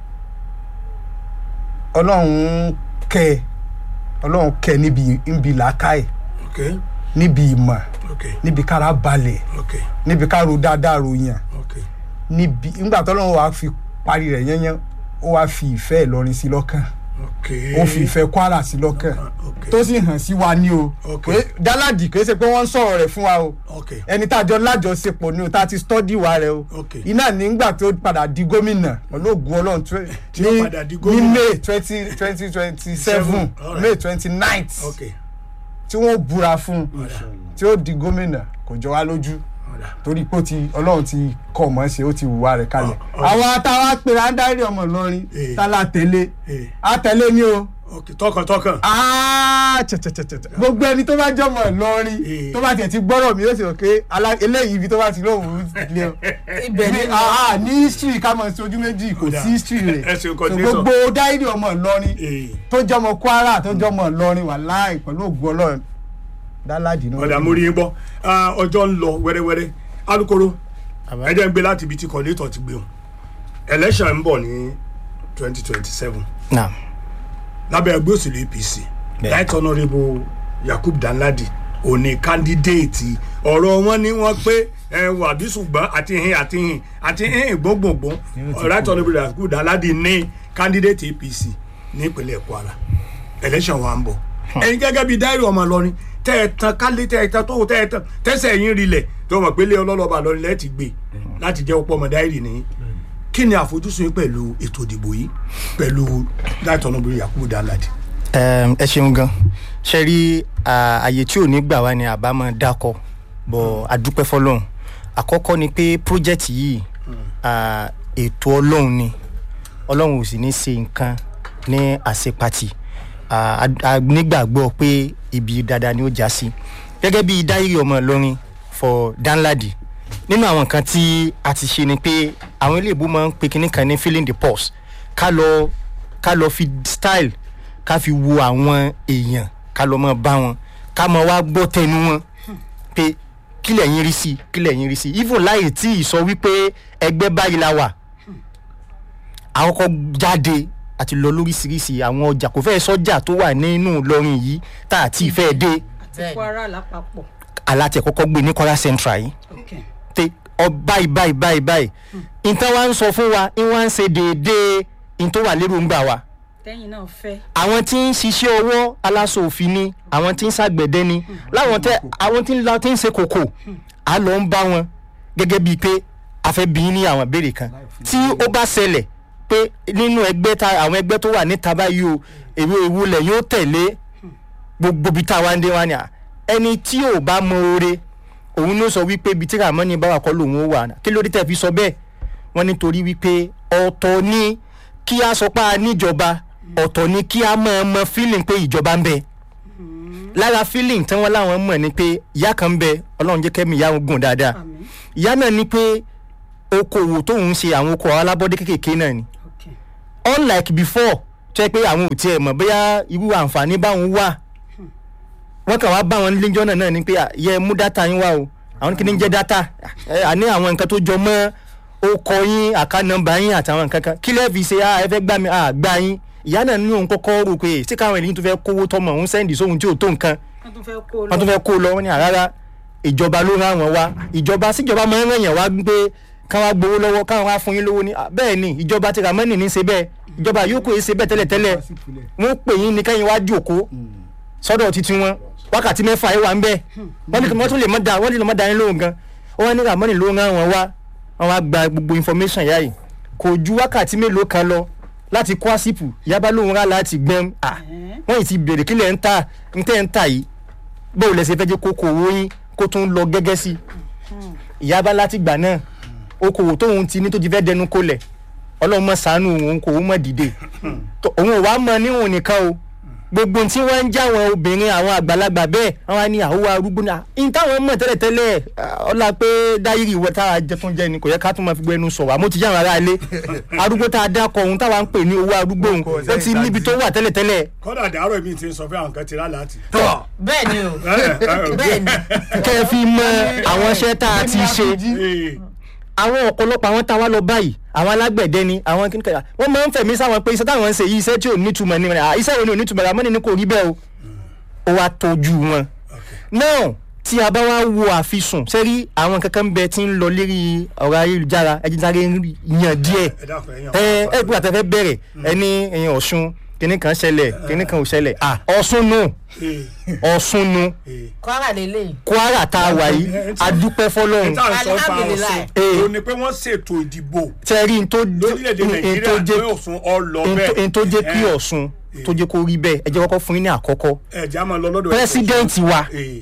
[SPEAKER 4] ọlọ́run kẹ́ ọlọ́run kẹ́ níbi níbi làákàyè
[SPEAKER 1] ok
[SPEAKER 4] níbi ìmọ̀
[SPEAKER 1] ok
[SPEAKER 4] níbi kára balẹ̀
[SPEAKER 1] ok
[SPEAKER 4] níbi ká ro dáadáa ròyìn
[SPEAKER 1] ok
[SPEAKER 4] níbi nígbà tọ́lọ́run wàá fi parí rẹ̀ yẹ́nyẹ́ ó wàá fi ìfẹ́ Ìlọrin sí lọ́kàn
[SPEAKER 1] ok
[SPEAKER 4] ó fi ìfẹ́ Kwara sí lọ́kàn
[SPEAKER 1] ok
[SPEAKER 4] tó sì hàn sí wa ní o
[SPEAKER 1] Ok.
[SPEAKER 4] Pé dáládì kì í ṣe pé wọ́n ń sọ̀rọ̀ rẹ̀ fún wa o
[SPEAKER 1] ok
[SPEAKER 4] ẹni tá a jọ lájọṣepọ̀ ni o tá a ti stọ́dì wa rẹ o
[SPEAKER 1] Ok.
[SPEAKER 4] iná nígbà tó padà di gómìnà olóògùn ọlọ́run twe-
[SPEAKER 1] Tí ó
[SPEAKER 4] ní
[SPEAKER 1] padà di
[SPEAKER 4] ní
[SPEAKER 1] gómìnà.
[SPEAKER 4] may twenty twenty twenty seven
[SPEAKER 1] Alright.
[SPEAKER 4] may twenty nine
[SPEAKER 1] ok
[SPEAKER 4] tí wọ́n búra fún un
[SPEAKER 1] ọ̀dà
[SPEAKER 4] tí ó di gómìnà kò jọ wá lójú
[SPEAKER 1] ọ̀dà
[SPEAKER 4] torí pé ó ti ọlọ́run ti kọ̀ mọ́ ṣe ó ti wùwà rẹ̀ kalẹ̀
[SPEAKER 1] Ọ- ọ-
[SPEAKER 4] àwọn atáwa pèrè ádárí ọmọ Ìlọrin
[SPEAKER 1] Eh.
[SPEAKER 4] tá la tẹ̀lé
[SPEAKER 1] Eh.
[SPEAKER 4] á tẹ̀lé ní o
[SPEAKER 1] ok tọkàntọkàn
[SPEAKER 4] Ah, tẹ̀tẹ̀tẹ̀tẹ̀. gbogbo ẹni tó bá jọmọ Ìlọrin
[SPEAKER 1] Eh.
[SPEAKER 4] tó bá tiẹ̀ ti gbọ́rọ̀ mi yóò sì rò pé alá- eléyìí ibi tó bá ti lóhùn lé o
[SPEAKER 3] ibẹ̀
[SPEAKER 4] ní
[SPEAKER 3] ni
[SPEAKER 4] ah, ní history ká mọ̀ sí ojú méjì kò
[SPEAKER 1] Kódà.
[SPEAKER 4] sí history rẹ̀
[SPEAKER 1] Ẹ ṣeun,
[SPEAKER 4] So,
[SPEAKER 1] continuation.
[SPEAKER 4] gbogbo dáírì ọmọ Ìlọrin
[SPEAKER 1] Eh.
[SPEAKER 4] tó jọmọ Kwara tó jọmọ Ìlọrin wà láì pẹ̀lú ògùn Ọlọ́run dáládì ní
[SPEAKER 1] ọ̀dà mo rí yín gbọ́ Ah, ọjọ́ ń lọ wẹ́rẹ́wẹ́rẹ́ alukoro ẹ jẹ́ ń gbé láti ibi tí kọ́létọ̀ ti gbé wọn election ń bọ̀ ní twenty twenty seven
[SPEAKER 2] naam
[SPEAKER 1] lábẹ́ ẹgbẹ́ òṣèlú APC
[SPEAKER 2] Bẹ́ẹ̀.
[SPEAKER 1] right honourable Yakub Danladi òní kandidéètì ọ̀rọ̀ wọn ni wọ́n pé ẹ wà bí ṣùgbọ́n àti hin àti hin àti hin gbogbogbò right honourable Yakub Danladi ní kandidéètì APC nípínlẹ̀ Kwara election wa ń bọ̀ ẹ̀yin gẹ́gẹ́ bíi dáírì ọmọ Ìlọrin tẹ́ ẹ tan kálí tẹ́ ẹ tan tó tẹ́ ẹ tan tẹ́sẹ̀ yín rilẹ̀ tó mọ̀ pé lé ọlọ́lọ́ba lọ́rin lẹ́ẹ̀tì gbé láti jẹ́ ọ̀pọ̀ ọmọ dáírì nìyí kí ni àfojúsùn yín pẹ̀lú ètò ìdìbò yìí pẹ̀lú right honourable Yakub Danladi.
[SPEAKER 2] Ẹm, ẹ ṣeun gan ṣe rí à, àyè tí ò ní gbà wá ni àbá máa dákọ bọ àdúpẹ́ fọ́lọ́run àkọ́kọ́ ni pé project yìí à, ètò Ọlọ́run ni Ọlọ́run ò sì ní ṣe nǹkan ní àṣepatì À, a- a nígbàgbọ́ pé ibi dáadáa ni ó já sí gẹ́gẹ́ bí dáírì ọmọ Ìlọrin for Danladi nínú àwọn nǹkan tí a ti ṣe ni pé àwọn ilé ìbò máa ń pe kinní kan ní feeling the pulse ká lọ ká lọ fi style ká fi wo àwọn èèyàn ká lọ mọ bá wọn ká mọ wá gbọ́ tẹnu wọn pé kí lẹ̀yin rí sí kí lẹ̀yin rí sí even láì tí ì sọ wípé ẹgbẹ́ báyìí la wà àkọ́kọ́ jáde àti lọ lóríṣiríṣi àwọn ọjà kò fẹ́ sọ́jà tó wà nínú Ìlọrin yìí tá àti ìfẹ́ dé
[SPEAKER 3] bẹ́ẹ̀
[SPEAKER 5] Kwara lápapọ̀.
[SPEAKER 2] alátẹ̀ kọ́kọ́ gbé ní Kwara Central yìí
[SPEAKER 5] Okay.
[SPEAKER 2] pé ọ báyìí báyìí báyìí báyìí nǹkan wa ń sọ fún wa ń wá ń ṣe déédéé n tó wà lérò ń gbà wa
[SPEAKER 5] tẹ́yìn náà fẹ́.
[SPEAKER 2] àwọn tí ń ṣiṣẹ́ ọwọ́ aláṣọ òfin ni àwọn tí ń ṣàgbẹ̀dẹ ni láwọn tẹ àwọn tí ń lọ tí ń ṣe kòkò á lọ ń bá wọn gẹ́gẹ́ bíi pé a fẹ́ bí ní àwọn ìbéèrè kan tí ó bá ṣẹlẹ̀ pé nínú ẹgbẹ́ ta àwọn ẹgbẹ́ tó wà níta báyìí o èwo èwo lẹ̀ yóò tẹ̀lé gbogbo ibi tá a wá ń dé wá ni à ẹni tí ò bá mọ oore òun ló sọ wípé ibi tí Ràmọ́nì bá wà kọ́ lòun ó wà kí ló dé tẹ̀ fi sọ bẹ́ẹ̀ wọ́n nítorí wípé ọ̀tọ̀ ni kí a sọ pé a níjọba ọ̀tọ̀ ni kí a máa mọ feeling pé ìjọba ń bẹ lára feeling tí wọ́n láwọn mọ̀ ni pé ìyá kan bẹ ọlọ́run jẹ́ kẹ́mi ìyá wọn gùn dáadáa
[SPEAKER 5] àmì
[SPEAKER 2] ìyá náà ní pé okòwò tóun ń ṣe àwọn okòwò alábọ́dé kéékèèké náà ni
[SPEAKER 5] ok
[SPEAKER 2] unlike before tó yẹ pé àwọn ò tiẹ̀ mọ̀ bóyá irú àǹfààní báwọn wà wọ́n kàn wá bá wọn níjọ́ náà náà ni pé à, yẹ mú dátà yín wá o àwọn kìíní jẹ́ dátà ẹ, àní àwọn nǹkan tó jọ mọ́ okọ yín àká nọ́mbà yín àtàwọn nǹkan kan kí lẹ́ẹ̀ fi ṣe à ẹ fẹ́ gbà mí à gbà yín ìyá náà ní òun kọ́kọ́ rò pé tí káwọn ènìyàn tó fẹ́ kówó tọmọ òun sẹ́ndì sóhun tí ò tó nǹkan
[SPEAKER 5] wọ́n tún fẹ́ kó
[SPEAKER 2] wọ́n tún fẹ́ kó lọ wọ́n ní àrárá ìjọba ló rán àwọn wá ìjọba síjọba máa ń ràn yàn wá pé káwọn gbowó lọ́wọ́ káwọn wá fún yín lówó ní "Ah, bẹ́ẹ̀ ni ìjọba ti ramani ní í ṣe bẹ́ẹ̀ ìjọba yòókù yìí ṣe bẹ́ẹ̀ tẹ́lẹ̀tẹ́lẹ̀ wọ́n pè yín ní kẹ́yìn wá jòkó sọ́dọ̀ títí wọn wákàtí mẹ́fà yìí wà ń bẹ̀ wọ́n ní wọ́n tún lè mọ́ da wọ́n lè mọ́ da yín lóhùn gan wọ́n ní ramani ló rán wọn wá wọ́n wá gba gbogbo information yá yìí kò ju wákàtí mélòó kan lọ láti kó àsìpù yaba lóhùn rà láti gbẹ́m ah wọ́n yìí ti bèrè kílẹ̀ ń ta ń tẹ́ ń ta yìí bó o lẹ ṣe fẹ́ jẹ́ kókó owó yín kó tún lọ gẹ́gẹ́ sí i ìyá bá láti gbà náà okòwò tóun ti ní tó ti fẹ́ dẹnu kólẹ̀ ọlọ́run mọ̀ sànú òun kò mọ̀ dìde Tó- òun ò wá mọ níwọ̀n nìkan o gbogbo tí wọ́n ń já àwọn obìnrin àwọn àgbàlagbà bẹ́ẹ̀ wọ́n á ní àwọ̀ arúgbó náà in táwọn mọ̀ tẹ́lẹ̀tẹ́lẹ̀ ah, ọlá pé dáírì ìwọ táwa jẹ tún jẹ ni kò yẹ ká tún máa fi gbọ́ ẹnu sọ̀rọ̀ àmọ́ ti já àwọn ará ilé arúgbó tá a dákọ̀ ohun táwa ń pè ní owó arúgbó òun
[SPEAKER 4] Kò
[SPEAKER 2] ó ti
[SPEAKER 4] sẹ́yìn
[SPEAKER 2] níbi tó wà tẹ́lẹ̀tẹ́lẹ̀
[SPEAKER 1] kọ́dà dàárọ̀ mi ti ń sọ fún àwọn kan ti rà láti.
[SPEAKER 3] bẹ́ẹ̀ ni o
[SPEAKER 1] ẹ, ẹ,
[SPEAKER 3] bẹ́ẹ̀ ni
[SPEAKER 2] kẹ́ ẹ fi mọ àwọn iṣẹ́ tá a ti ṣe
[SPEAKER 1] ẹ,
[SPEAKER 2] àwọn ọ̀pọ̀lọpọ̀ àwọn tá a wá lọ báyìí àwọn alágbẹ̀dẹ ni àwọn kí ni kàyà wọ́n máa ń fẹ̀mí sáwọn pé iṣẹ́ táwọn ń ṣe yìí iṣẹ́ tí ò nítumọ̀ ni à, iṣẹ́ wo ni ò nítumọ̀ rà mọ́ni ni kò rí bẹ́ẹ̀ o ó wá tọ́jú wọn. náà tí a bá wá wo àfisùn sẹ́rí àwọn kankan ń bẹ tí ń lọ lérí ọ̀rọ̀ ayélujára ẹ̀jẹ̀ sáré yàn díẹ̀
[SPEAKER 1] ẹ dákun ẹ̀yàn.
[SPEAKER 2] ẹ ẹ gbọ́dọ̀ tẹ́fẹ́ bẹ̀rẹ̀ ẹni ẹ̀yìn ọ̀ṣun kìnnì kan ṣẹlẹ̀ kìnnì kan ò ṣẹlẹ̀ à ọ̀ṣun nù ọ̀ṣun nù
[SPEAKER 3] kwara lélẹ̀
[SPEAKER 2] kwara tá a wà yìí adúpẹ́ fọlọ́run
[SPEAKER 1] tá à ń sọ pa
[SPEAKER 3] Alhamdulillah.
[SPEAKER 1] ọ̀sùn ó ní pé wọ́n ṣètò ìdìbò
[SPEAKER 2] tẹ́rí n tó
[SPEAKER 1] lórílẹ̀‐èdè
[SPEAKER 2] n tó
[SPEAKER 1] nàìjíríà
[SPEAKER 2] jẹ́
[SPEAKER 1] pé ọ̀sùn ọlọ bẹ́ẹ̀
[SPEAKER 2] n tó jẹ́ kí ọ̀ṣun tó jẹ́ kó rí bẹ́ẹ̀ ẹ jẹ́ kọ́kọ́ fún yín ní àkọ́kọ́
[SPEAKER 1] ẹ̀já máa lọ lọ́dọ̀
[SPEAKER 2] pírẹsidẹ́ǹtì wa
[SPEAKER 1] Ee,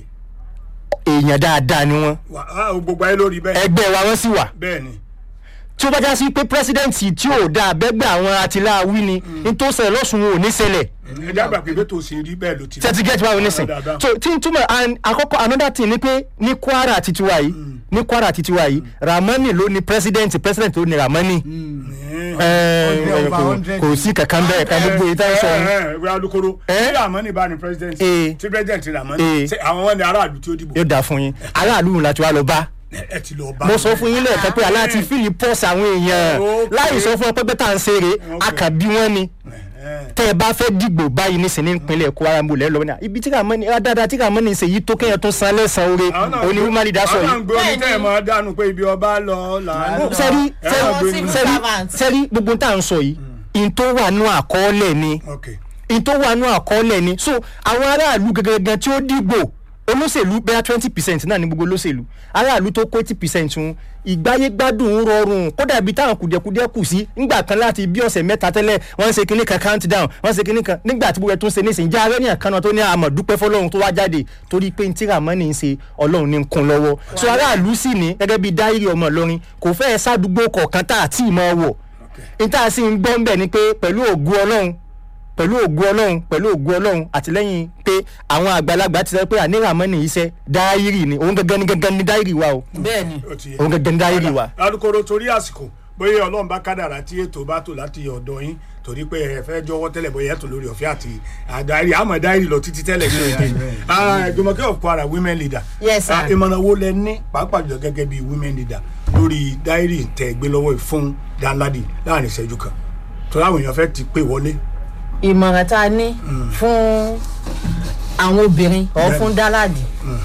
[SPEAKER 2] èèyàn dáadáa ni wọ́n
[SPEAKER 1] wà á gbogbo ayé lórí bẹ́ẹ̀
[SPEAKER 2] ẹgbẹ́ wa wọ́n sì wà
[SPEAKER 1] bẹ́ẹ̀ ni
[SPEAKER 2] tí ó bá já sí pé pírẹsidẹ́ǹtì tí ò dáa bẹ́gbẹ́ àwọn atiláwí ni n tó ṣẹlẹ̀ lọ́sùn wọn ò ní ṣẹlẹ̀
[SPEAKER 1] ẹ̀já gbà pé bẹ́ẹ̀ tó ṣe rí bẹ́ẹ̀ ló ti rí.
[SPEAKER 2] tẹ́tí gẹ́tì báwo nísìn
[SPEAKER 1] Dáadáa.
[SPEAKER 2] so tí n túmọ̀ and àkọ́kọ́ another thing ni pé ní kwara titi wa yìí ní kwara titi wa yìí ramani ló ní pírẹsidẹ́ǹtì pírẹsidẹ́ǹtì ló ní ramani
[SPEAKER 1] Ẹ̀,
[SPEAKER 2] Ẹ,
[SPEAKER 4] Hundred over
[SPEAKER 2] kò-
[SPEAKER 4] hundred.
[SPEAKER 2] kò sí kankan bẹ́ẹ̀ kan gbogbo ìta
[SPEAKER 1] ẹ,
[SPEAKER 2] sọ
[SPEAKER 1] ẹ, ẹ, wẹ́ alukoro
[SPEAKER 2] Eh?
[SPEAKER 1] tí ramani bá ní president
[SPEAKER 2] Eh.
[SPEAKER 1] tí president ramani
[SPEAKER 2] Eh.
[SPEAKER 1] ṣe àwọn wọn ni aráàlú tí ó dìbò
[SPEAKER 2] yóò dáa fún yín aráàlú láti wá lọ bá
[SPEAKER 1] ẹ ti lọ bá
[SPEAKER 2] mo sọ fún yín lẹ́ẹ̀kan pé aláàtí fílì pọ́ọ̀sì àwọn èèyàn
[SPEAKER 1] Okay.
[SPEAKER 2] láì sọ fún ọ pé bẹ́tà ń ṣeré
[SPEAKER 1] Okay.
[SPEAKER 2] akàbí wọn ni
[SPEAKER 1] Ẹ,
[SPEAKER 2] tẹ́ ẹ bá fẹ́ dìgbò báyìí nísìnyí nípínlẹ̀ Kwara mo lẹ́ lọ́wọ́ ní ibi tí Ramani dáadáa tí Ramani ṣe yìí tó kéèyàn tó san lẹ́sàn-án oore
[SPEAKER 1] àwọn náà
[SPEAKER 2] òní woman leader sọ
[SPEAKER 1] àwọn náà
[SPEAKER 2] yìí.
[SPEAKER 1] ń gbé omi tẹ́ ẹ̀
[SPEAKER 3] Bẹ́ẹ̀ni.
[SPEAKER 1] máa dànù pé ibi ọba lọ làánú.
[SPEAKER 2] sẹ́rí
[SPEAKER 1] Ẹ máa gbé
[SPEAKER 3] Tí
[SPEAKER 1] ní-
[SPEAKER 3] wọ́n
[SPEAKER 2] sẹ́rí
[SPEAKER 3] servant.
[SPEAKER 2] sẹ́rí gbogbo tá à ń sọ yìí in tó wà nú àkọọ́lẹ̀ ni
[SPEAKER 1] ok
[SPEAKER 2] in tó wà nú àkọọ́lẹ̀ ni so àwọn aráàlú gẹ́gẹ́ tí ó dìgbò olóṣèlú bẹ́ẹ̀ twenty percent náà ní gbogbo olóṣèlú aráàlú tó kó eighty percent ń ìgbáyé gbádùn ń rọrùn kódà ibi táwọn kùdìẹ̀kudìẹ̀ kù sí ńgbà kan láti bí ọ̀sẹ̀ mẹ́ta tẹ́lẹ̀ wọ́n ń ṣe kinní kan count down wọ́n ń ṣe kinní kan nígbà tí gbogbo ẹ̀ tún ṣe nísìnyí jẹ́ arẹ́ ní àkànnà tó ní àmọ̀ dúpẹ́ fọlọ́run tó wá jáde torí pé ní tí Ramani ń ṣe ọlọ́run ní ń kún lọ́wọ́ so aráàlú sì ní gẹ́gẹ́ bí dáírì ọmọ Ìlọrin kò fẹ́ẹ́ sádùúgbò kọ̀ọ̀kan tá àti ìmọ̀ wọ̀ níta sì ń gbọ́ ń bẹ̀ ni pé pẹ̀lú ògùn ọlọ́run pẹ̀lú ògùn ọlọ́run pẹ̀lú ògùn ọlọ́run àtìlẹ́yìn pé àwọn àgbàlagbà ti sọ pé àní Ramani iṣẹ́ dáírì ni òun gangan ni gangan ni dáírì wa o
[SPEAKER 3] bẹ́ẹ̀ ni
[SPEAKER 1] ó ti yẹ.
[SPEAKER 2] òun gangan ni dáírì wa.
[SPEAKER 1] alukoro torí àsìkò bóyá ọlọ́run bá kádàrá tí ètò bá tò láti ọ̀dọ̀ yín torí pé ẹ fẹ́ jọwọ́ tẹ́lẹ̀ bóyá ètò lórí ọ̀fẹ́ àti àdáyé àmọ́ dáírì lọ títí tẹ́lẹ̀ ṣe é Jùmọ̀kẹ́ of Kwara women leader
[SPEAKER 3] Yes, sir.
[SPEAKER 1] Ah, ìmọ̀ràn wo lẹ ní pàápàá jùlọ gẹ́gẹ́ bí women leader lórí dáírì tẹ̀ gbé lọ́wọ́ yìí fún Danladi láàrin ìṣẹ́jú kan torí àwọn èèyàn fẹ́ ti pè wọlé
[SPEAKER 3] ìmọ̀ràn tá a ní fún àwọn obìnrin ọ̀
[SPEAKER 1] Bẹ́ẹ̀ni.
[SPEAKER 3] fún dáládì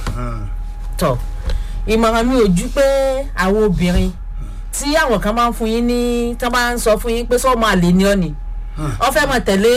[SPEAKER 3] tọ̀ ìmọ̀ràn mi ò ju pé àwọn obìnrin tí àwọn kan máa ń fún yín ní tí wọ́n bá ń sọ fún yín pé sọ́ọ́ máa lè ní ọ́ ni wọ́n fẹ́ máa tẹ̀lé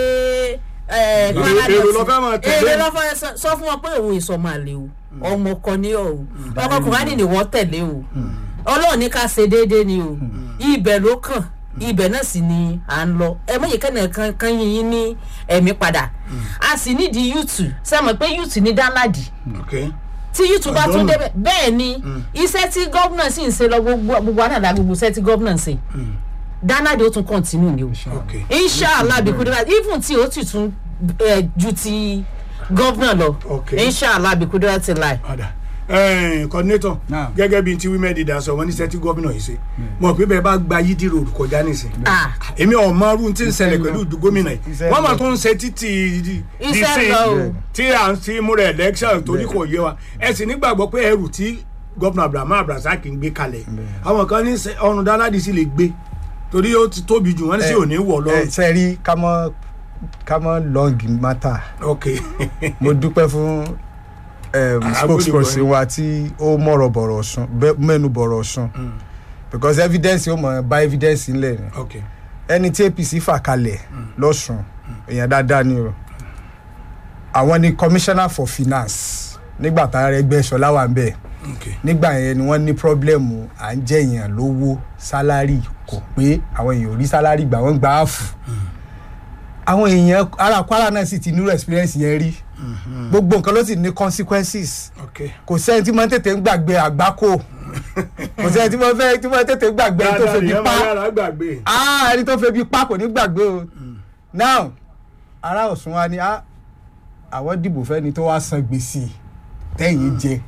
[SPEAKER 3] ẹ̀,
[SPEAKER 1] Èrò-
[SPEAKER 3] Kwara
[SPEAKER 1] èrò
[SPEAKER 3] Dọ̀tí.
[SPEAKER 1] ló fẹ́ máa tẹ̀lé.
[SPEAKER 3] èrò ló fẹ́ sọ- sọ fún wọn pé òun èso máa lè o ọmọ ọkọ ni ọ o ọkọ kùránì ni wọ́n tẹ̀lé o ọlọ́run ní ká ṣe déédéé ni o ibẹ̀ ló kàn ibẹ̀ náà sì ni à ń lọ ẹ mọ̀yẹ kẹ́nà kan kan yín yín ní ẹ̀mí padà a sì nídìí yúùtù sẹ́mọ̀ pé yúùtù ní dánládì
[SPEAKER 1] okay
[SPEAKER 3] tí yúùtù bá tún
[SPEAKER 1] Ọ̀dọ́nù.
[SPEAKER 3] débẹ̀ bẹ́ẹ̀ ni iṣẹ́ tí gómìnà sì ń ṣe lọ gbogbo gbogbo àdàdà gbogbo iṣẹ́ tí gómìnà ń ṣe dánládì ó tún kọ́ntínú ni o
[SPEAKER 1] okay
[SPEAKER 3] inshallah bí kúndínlá even tí ó ti tún eh, ju ti gọ́vnà lọ
[SPEAKER 1] Okay.
[SPEAKER 3] inshallah abikudura ti láì.
[SPEAKER 1] padà coordinator
[SPEAKER 4] Naam.
[SPEAKER 1] gẹ́gẹ́ bíi ti women leader sọ wọ́n ní sẹ́tí gómìnà yìí ṣe mọ̀ pé bẹ́ẹ̀ bá gba yídì road kọjá nísìn
[SPEAKER 3] Ah.
[SPEAKER 1] èmi ọmọ ọdún tí ń ṣẹlẹ̀ pẹ̀lú gómìnà yìí
[SPEAKER 4] Iṣẹ́
[SPEAKER 1] wọ́n máa
[SPEAKER 4] lọ.
[SPEAKER 1] tún ń ṣe títì
[SPEAKER 3] Iṣẹ́
[SPEAKER 1] dísìn
[SPEAKER 3] lọ o.
[SPEAKER 1] tí à ń ti múra election torí kò yé wa ẹ sì nígbàgbọ́ pé ẹrù tí gómìnà abrahamu abdulrasaq ń gbé kalẹ̀ àwọn kan ní ṣe ọrùn dáńládì sì lè gbé torí ó ti tóbi jù wọ́n ní sí òní wọ̀ lọ.
[SPEAKER 4] ẹ ṣe rí ká mọ ká mọ long matter
[SPEAKER 1] ok
[SPEAKER 4] mo dúpẹ́ fún um,
[SPEAKER 1] Ah,
[SPEAKER 4] spokesperson
[SPEAKER 1] agbódegbọ̀n.
[SPEAKER 4] wa tí ó mọ̀rọ̀ bọ̀rọ̀ sùn bẹ́- mẹ́nu bọ̀rọ̀ sùn because evidence ó mọ̀ bá evidence ńlẹ̀ ni
[SPEAKER 1] ok
[SPEAKER 4] ẹni tí apc fà kalẹ̀ lọ́sùn èèyàn dáadáa ni o àwọn ni commissioner for finance nígbà tá a rẹ gbẹ́ sọlá wà ń bẹ̀
[SPEAKER 1] ok
[SPEAKER 4] nígbà yẹn ni wọ́n ní pọ́blẹ́mù à ń jẹ́ èèyàn lówó sálárì kò pé àwọn èèyàn ò rí sálárì gbà wọ́n gbà á fù àwọn èèyàn ara kwara náà sì ti nírú experience yẹn rí gbogbo nǹkan ló sì ní consequences
[SPEAKER 1] ok
[SPEAKER 4] kò sẹ́ni tí wọ́n tètè ń gbàgbé àgbákò kò sẹ́ni tí wọ́n fẹ́ tí wọ́n tètè ń gbàgbé ẹni tó
[SPEAKER 1] dáadáa
[SPEAKER 4] febi
[SPEAKER 1] nìyẹn
[SPEAKER 4] pa
[SPEAKER 1] máa yára gbàgbé
[SPEAKER 4] ah ẹni tó febi pa kò ní gbàgbé o now ará Ọ̀ṣun wa ni ah àwọn dìbò fẹ́ni tó wá san gbèsè tẹ́yìn jẹ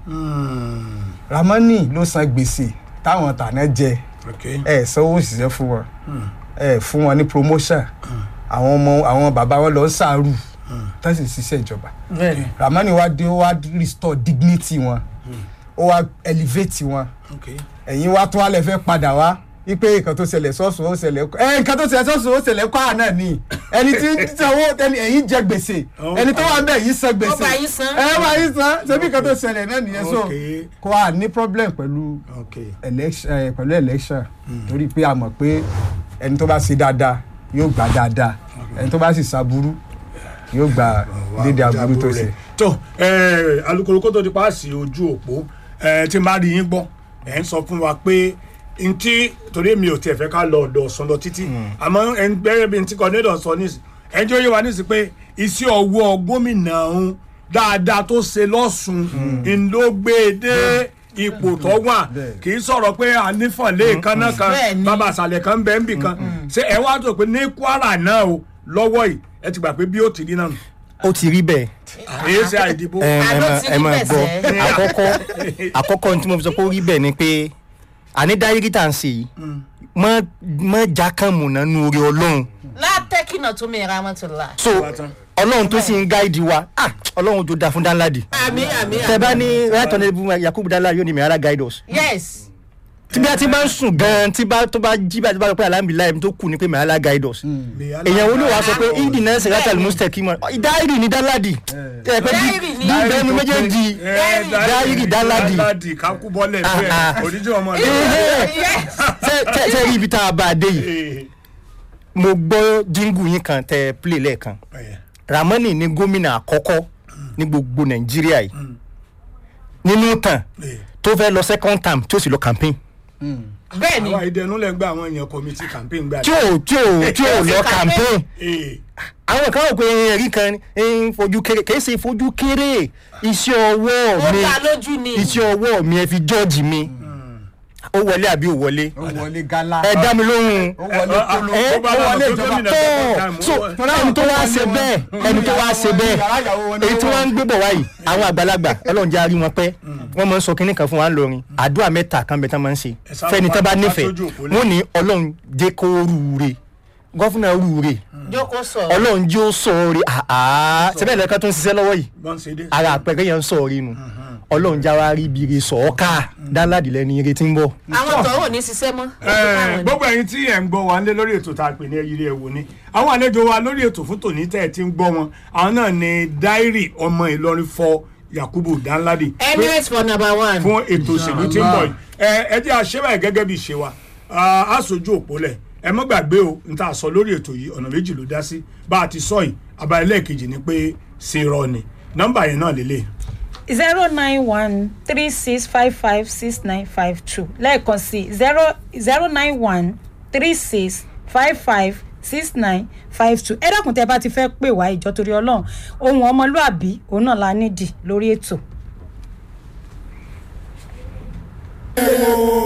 [SPEAKER 4] Ramani ló san gbèsè táwọn tàná jẹ
[SPEAKER 1] ok
[SPEAKER 4] ẹ sanwó òṣìṣẹ́ fún wọn ẹ fún wọn ní promotion àwọn ọmọ àwọn bàbá wọn lọ ń sàárù tó sì ṣiṣẹ́ ìjọba
[SPEAKER 3] bẹ́ẹ̀ni.
[SPEAKER 4] Ramani wá dé ó wá restore dignity wọn ó wá elevate wọn
[SPEAKER 1] ok
[SPEAKER 4] ẹ̀yin wá tún wálẹ̀ fẹ́ padà wá wípé nǹkan tó ṣẹlẹ̀ sọ́ọ̀sùn ó ṣẹlẹ̀ ẹ nǹkan tó ṣẹlẹ̀ sọ́ọ̀sùn ó ṣẹlẹ̀ kọ́ àná ni ẹni tí ń sanwó ẹni ẹ̀yin jẹ gbèsè ẹni tó wà ń bẹ̀ yìí san gbèsè
[SPEAKER 3] Ó bá yín san.
[SPEAKER 4] ẹ bá yín san ṣebí nǹkan tó ṣẹlẹ̀ náà nìyẹn so
[SPEAKER 1] Okay.
[SPEAKER 4] kò à ní problem pẹ̀lú
[SPEAKER 1] ok
[SPEAKER 4] election ẹ, pẹ̀lú election torí pé a mọ̀ pé ẹni tó bá ṣe dáadáa yóò gbà dáadáa ẹni tó bá sì ṣàbúrú yóò gbà dédé aburú tó ṣe.
[SPEAKER 1] tó alukoro kó tó di paasi ojú òpó eh, tí n bá rí yín gbọ́ ẹ̀ ń sọ fún wa pé ntí torí mi ò tiẹ̀ fẹ́ ká lọ ọ̀dọ̀ ọ̀sán lọ títí àmọ́ ẹ̀ ń gbẹ́rẹ́ bí ntí kọ́nẹ́dọ̀ sọ nísì ẹ̀ ń jẹ́ òye wa nísì pé iṣẹ́ ọwọ́ gómìnà ọ̀hún dáadáa tó ṣe lọ́sùn ń ló gbé e dé ipò tó wà
[SPEAKER 4] Bẹ́ẹ̀.
[SPEAKER 1] kì í sọ̀rọ̀ pé ànífọ̀lẹ́ kanna kan
[SPEAKER 3] Bẹ́ẹ̀ ni.
[SPEAKER 1] bàbá àṣàlẹ̀ kan bẹ́ẹ̀ ń bì kan ṣé ẹ wá tó pé ní Kwara náà o lọ́wọ́ yìí ẹ ti gbà pé bí ó ti rí náà nù
[SPEAKER 2] ó ti rí bẹ́ẹ̀
[SPEAKER 1] èyí ṣe àìdìbò.
[SPEAKER 2] ẹ ẹ
[SPEAKER 3] Àló
[SPEAKER 2] máa
[SPEAKER 3] ti
[SPEAKER 2] ẹ
[SPEAKER 3] rí
[SPEAKER 2] máa
[SPEAKER 3] bẹ́ẹ̀
[SPEAKER 2] gbọ́
[SPEAKER 3] sẹ́.
[SPEAKER 2] àkọ́kọ́ àkọ́kọ́ tí mo fi sọ pé ó rí bẹ́ẹ̀ ni pé àní dárírí tá à ń ṣe yìí mọ́ mọ́ jákàmù nánú orí ọlọ́run
[SPEAKER 3] látẹ́kìnà tó mi ra mọ́tò la.
[SPEAKER 2] so ọlọ́run tó sì ń gáìdì wa ah ọlọ́run tó da fún dáńláàdì
[SPEAKER 3] àmì àmì
[SPEAKER 2] tẹ bá ní right honourable yakubu dáńláàdì yóò ní mìíràn guide us
[SPEAKER 3] yes.
[SPEAKER 2] tí bí a ti bá ń sùn gan tí bá tó bá jí bá ti bá lọ pé alhamdulilayi tó kù ní pé mìíràn guide us èèyàn wo ló wàá sọ pé ìdí náà ṣe látàlí mustaki mọ dáírì ní dáńláàdì ẹ pé
[SPEAKER 3] Dáírì ni.
[SPEAKER 2] bí bẹnu méjèèjì dáírì dáńláàdì
[SPEAKER 1] dáńláàdì kákú bọ́lẹ̀
[SPEAKER 2] Ah,
[SPEAKER 1] bẹ́ẹ̀
[SPEAKER 2] ah.
[SPEAKER 1] oníjì ọmọ
[SPEAKER 3] yes.
[SPEAKER 2] ṣe ṣe rí ibi tá a bá a dé yìí
[SPEAKER 1] rẹ̀.
[SPEAKER 2] mo gbọ́ jíngù yín kan tẹ play lẹ́ẹ̀kan ramani ní gómìnà àkọ́kọ́ ní gbogbo nàìjíríà yìí nínú tàn tó fẹ́ lọ second term tí ó sì lọ campaign
[SPEAKER 3] bẹ́ẹ̀ni
[SPEAKER 1] àwọn ìdẹnu lẹ gba àwọn èèyàn committee campaign gbà.
[SPEAKER 2] tí ò tí ò tí ò lọ campaign
[SPEAKER 1] Ee,
[SPEAKER 2] àwọn kan rò pé ẹ̀rí kan ń fojú kéré kì í ṣe fojú kéré iṣẹ́ ọwọ́
[SPEAKER 3] ó
[SPEAKER 2] mi
[SPEAKER 3] ta lójú ni.
[SPEAKER 2] iṣẹ́ ọwọ́ mi ẹ fi jọ́ọ̀jì mi ó wọlé àbí ò wọlé
[SPEAKER 4] ó wọlé gálá
[SPEAKER 2] ẹ dá mi lóhùn
[SPEAKER 4] ó wọlé
[SPEAKER 1] Ah, ah,
[SPEAKER 4] kóló
[SPEAKER 2] ẹ
[SPEAKER 1] tó bá
[SPEAKER 2] ó
[SPEAKER 1] lọ
[SPEAKER 2] wọlé
[SPEAKER 1] tó
[SPEAKER 2] ìjọba
[SPEAKER 1] gómìnà
[SPEAKER 2] tó
[SPEAKER 1] second time,
[SPEAKER 2] so
[SPEAKER 1] ó wọ-
[SPEAKER 2] ẹni tó wá ṣe bẹ́ẹ̀ ẹni tó wá ṣe bẹ́ẹ̀ èyí tí wọ́n ń gbé bọ̀ wáyìí àwọn àgbàlagbà ọlọ́run jẹ́ àrí wọn pẹ́ wọ́n máa ń sọ kínní kan fún wa ńlọrin àdúrà mẹ́ta kan bẹ́ẹ̀ tán máa ń ṣe
[SPEAKER 1] Ẹ sá
[SPEAKER 2] fẹ́ni
[SPEAKER 1] pa-
[SPEAKER 2] tán bá
[SPEAKER 1] pa
[SPEAKER 2] nífẹ̀ẹ́
[SPEAKER 1] sójú òpó lẹ̀.
[SPEAKER 2] wọ́n ní ọlọ́run jẹ́ kó rúure gọ́fúnà rúure
[SPEAKER 3] jókòó sọ.
[SPEAKER 2] ọlọ́run jẹ́ ó sọ̀ọ́re àá sẹ́bẹ̀ lẹ́ka tó ń ṣiṣẹ́ lọ́wọ́ yìí
[SPEAKER 1] bọ́n ṣe dé.
[SPEAKER 2] ara àpẹẹrẹ yẹn ń sọ̀ọ́re nu ọlọ́run já wa rí ibi ire sọ̀ọ́ká dáńláàdì lẹ́ni ire tí ń bọ̀.
[SPEAKER 3] àwọn tọ̀hún ò ní ṣiṣẹ́ mọ́.
[SPEAKER 1] Ẹ, gbogbo ẹ̀yin tí ẹ ń gbọ́ wa nílé lórí ètò tá a pè ní ẹyí rẹ wò ni àwọn àlejò wa lórí ètò fún tòní tẹ́ ẹ ti ń gbọ́ wọn àwọn náà ni dáírì ọmọ Ìlọrin fọ Yakubu Danladi
[SPEAKER 3] emirates for number one.
[SPEAKER 1] fún ètò òṣèlú tí ń bọ̀ yìí ẹ ẹ jẹ́ àṣẹ́bà gẹ́gẹ́ bí ìṣe wa a sojú òpó lẹ̀ ẹ mọ́ gbàgbé o n ta sọ lórí ètò yìí ọ̀nà méjì ló dá sí bá a ti sọ yìí abalẹ̀ kejì ni pé ṣe rọ ni nọ́mbà yẹn náà lélẹ̀
[SPEAKER 5] zero nine one three six five five six nine five two lẹ́ẹ̀kan sí zero zero nine one three six five five six nine five two ẹ dákun tẹ́ bá ti fẹ́ pè wá ìjọ torí ọlọ́run ohun ọmọlúàbí òun náà la nídìí lórí ètò.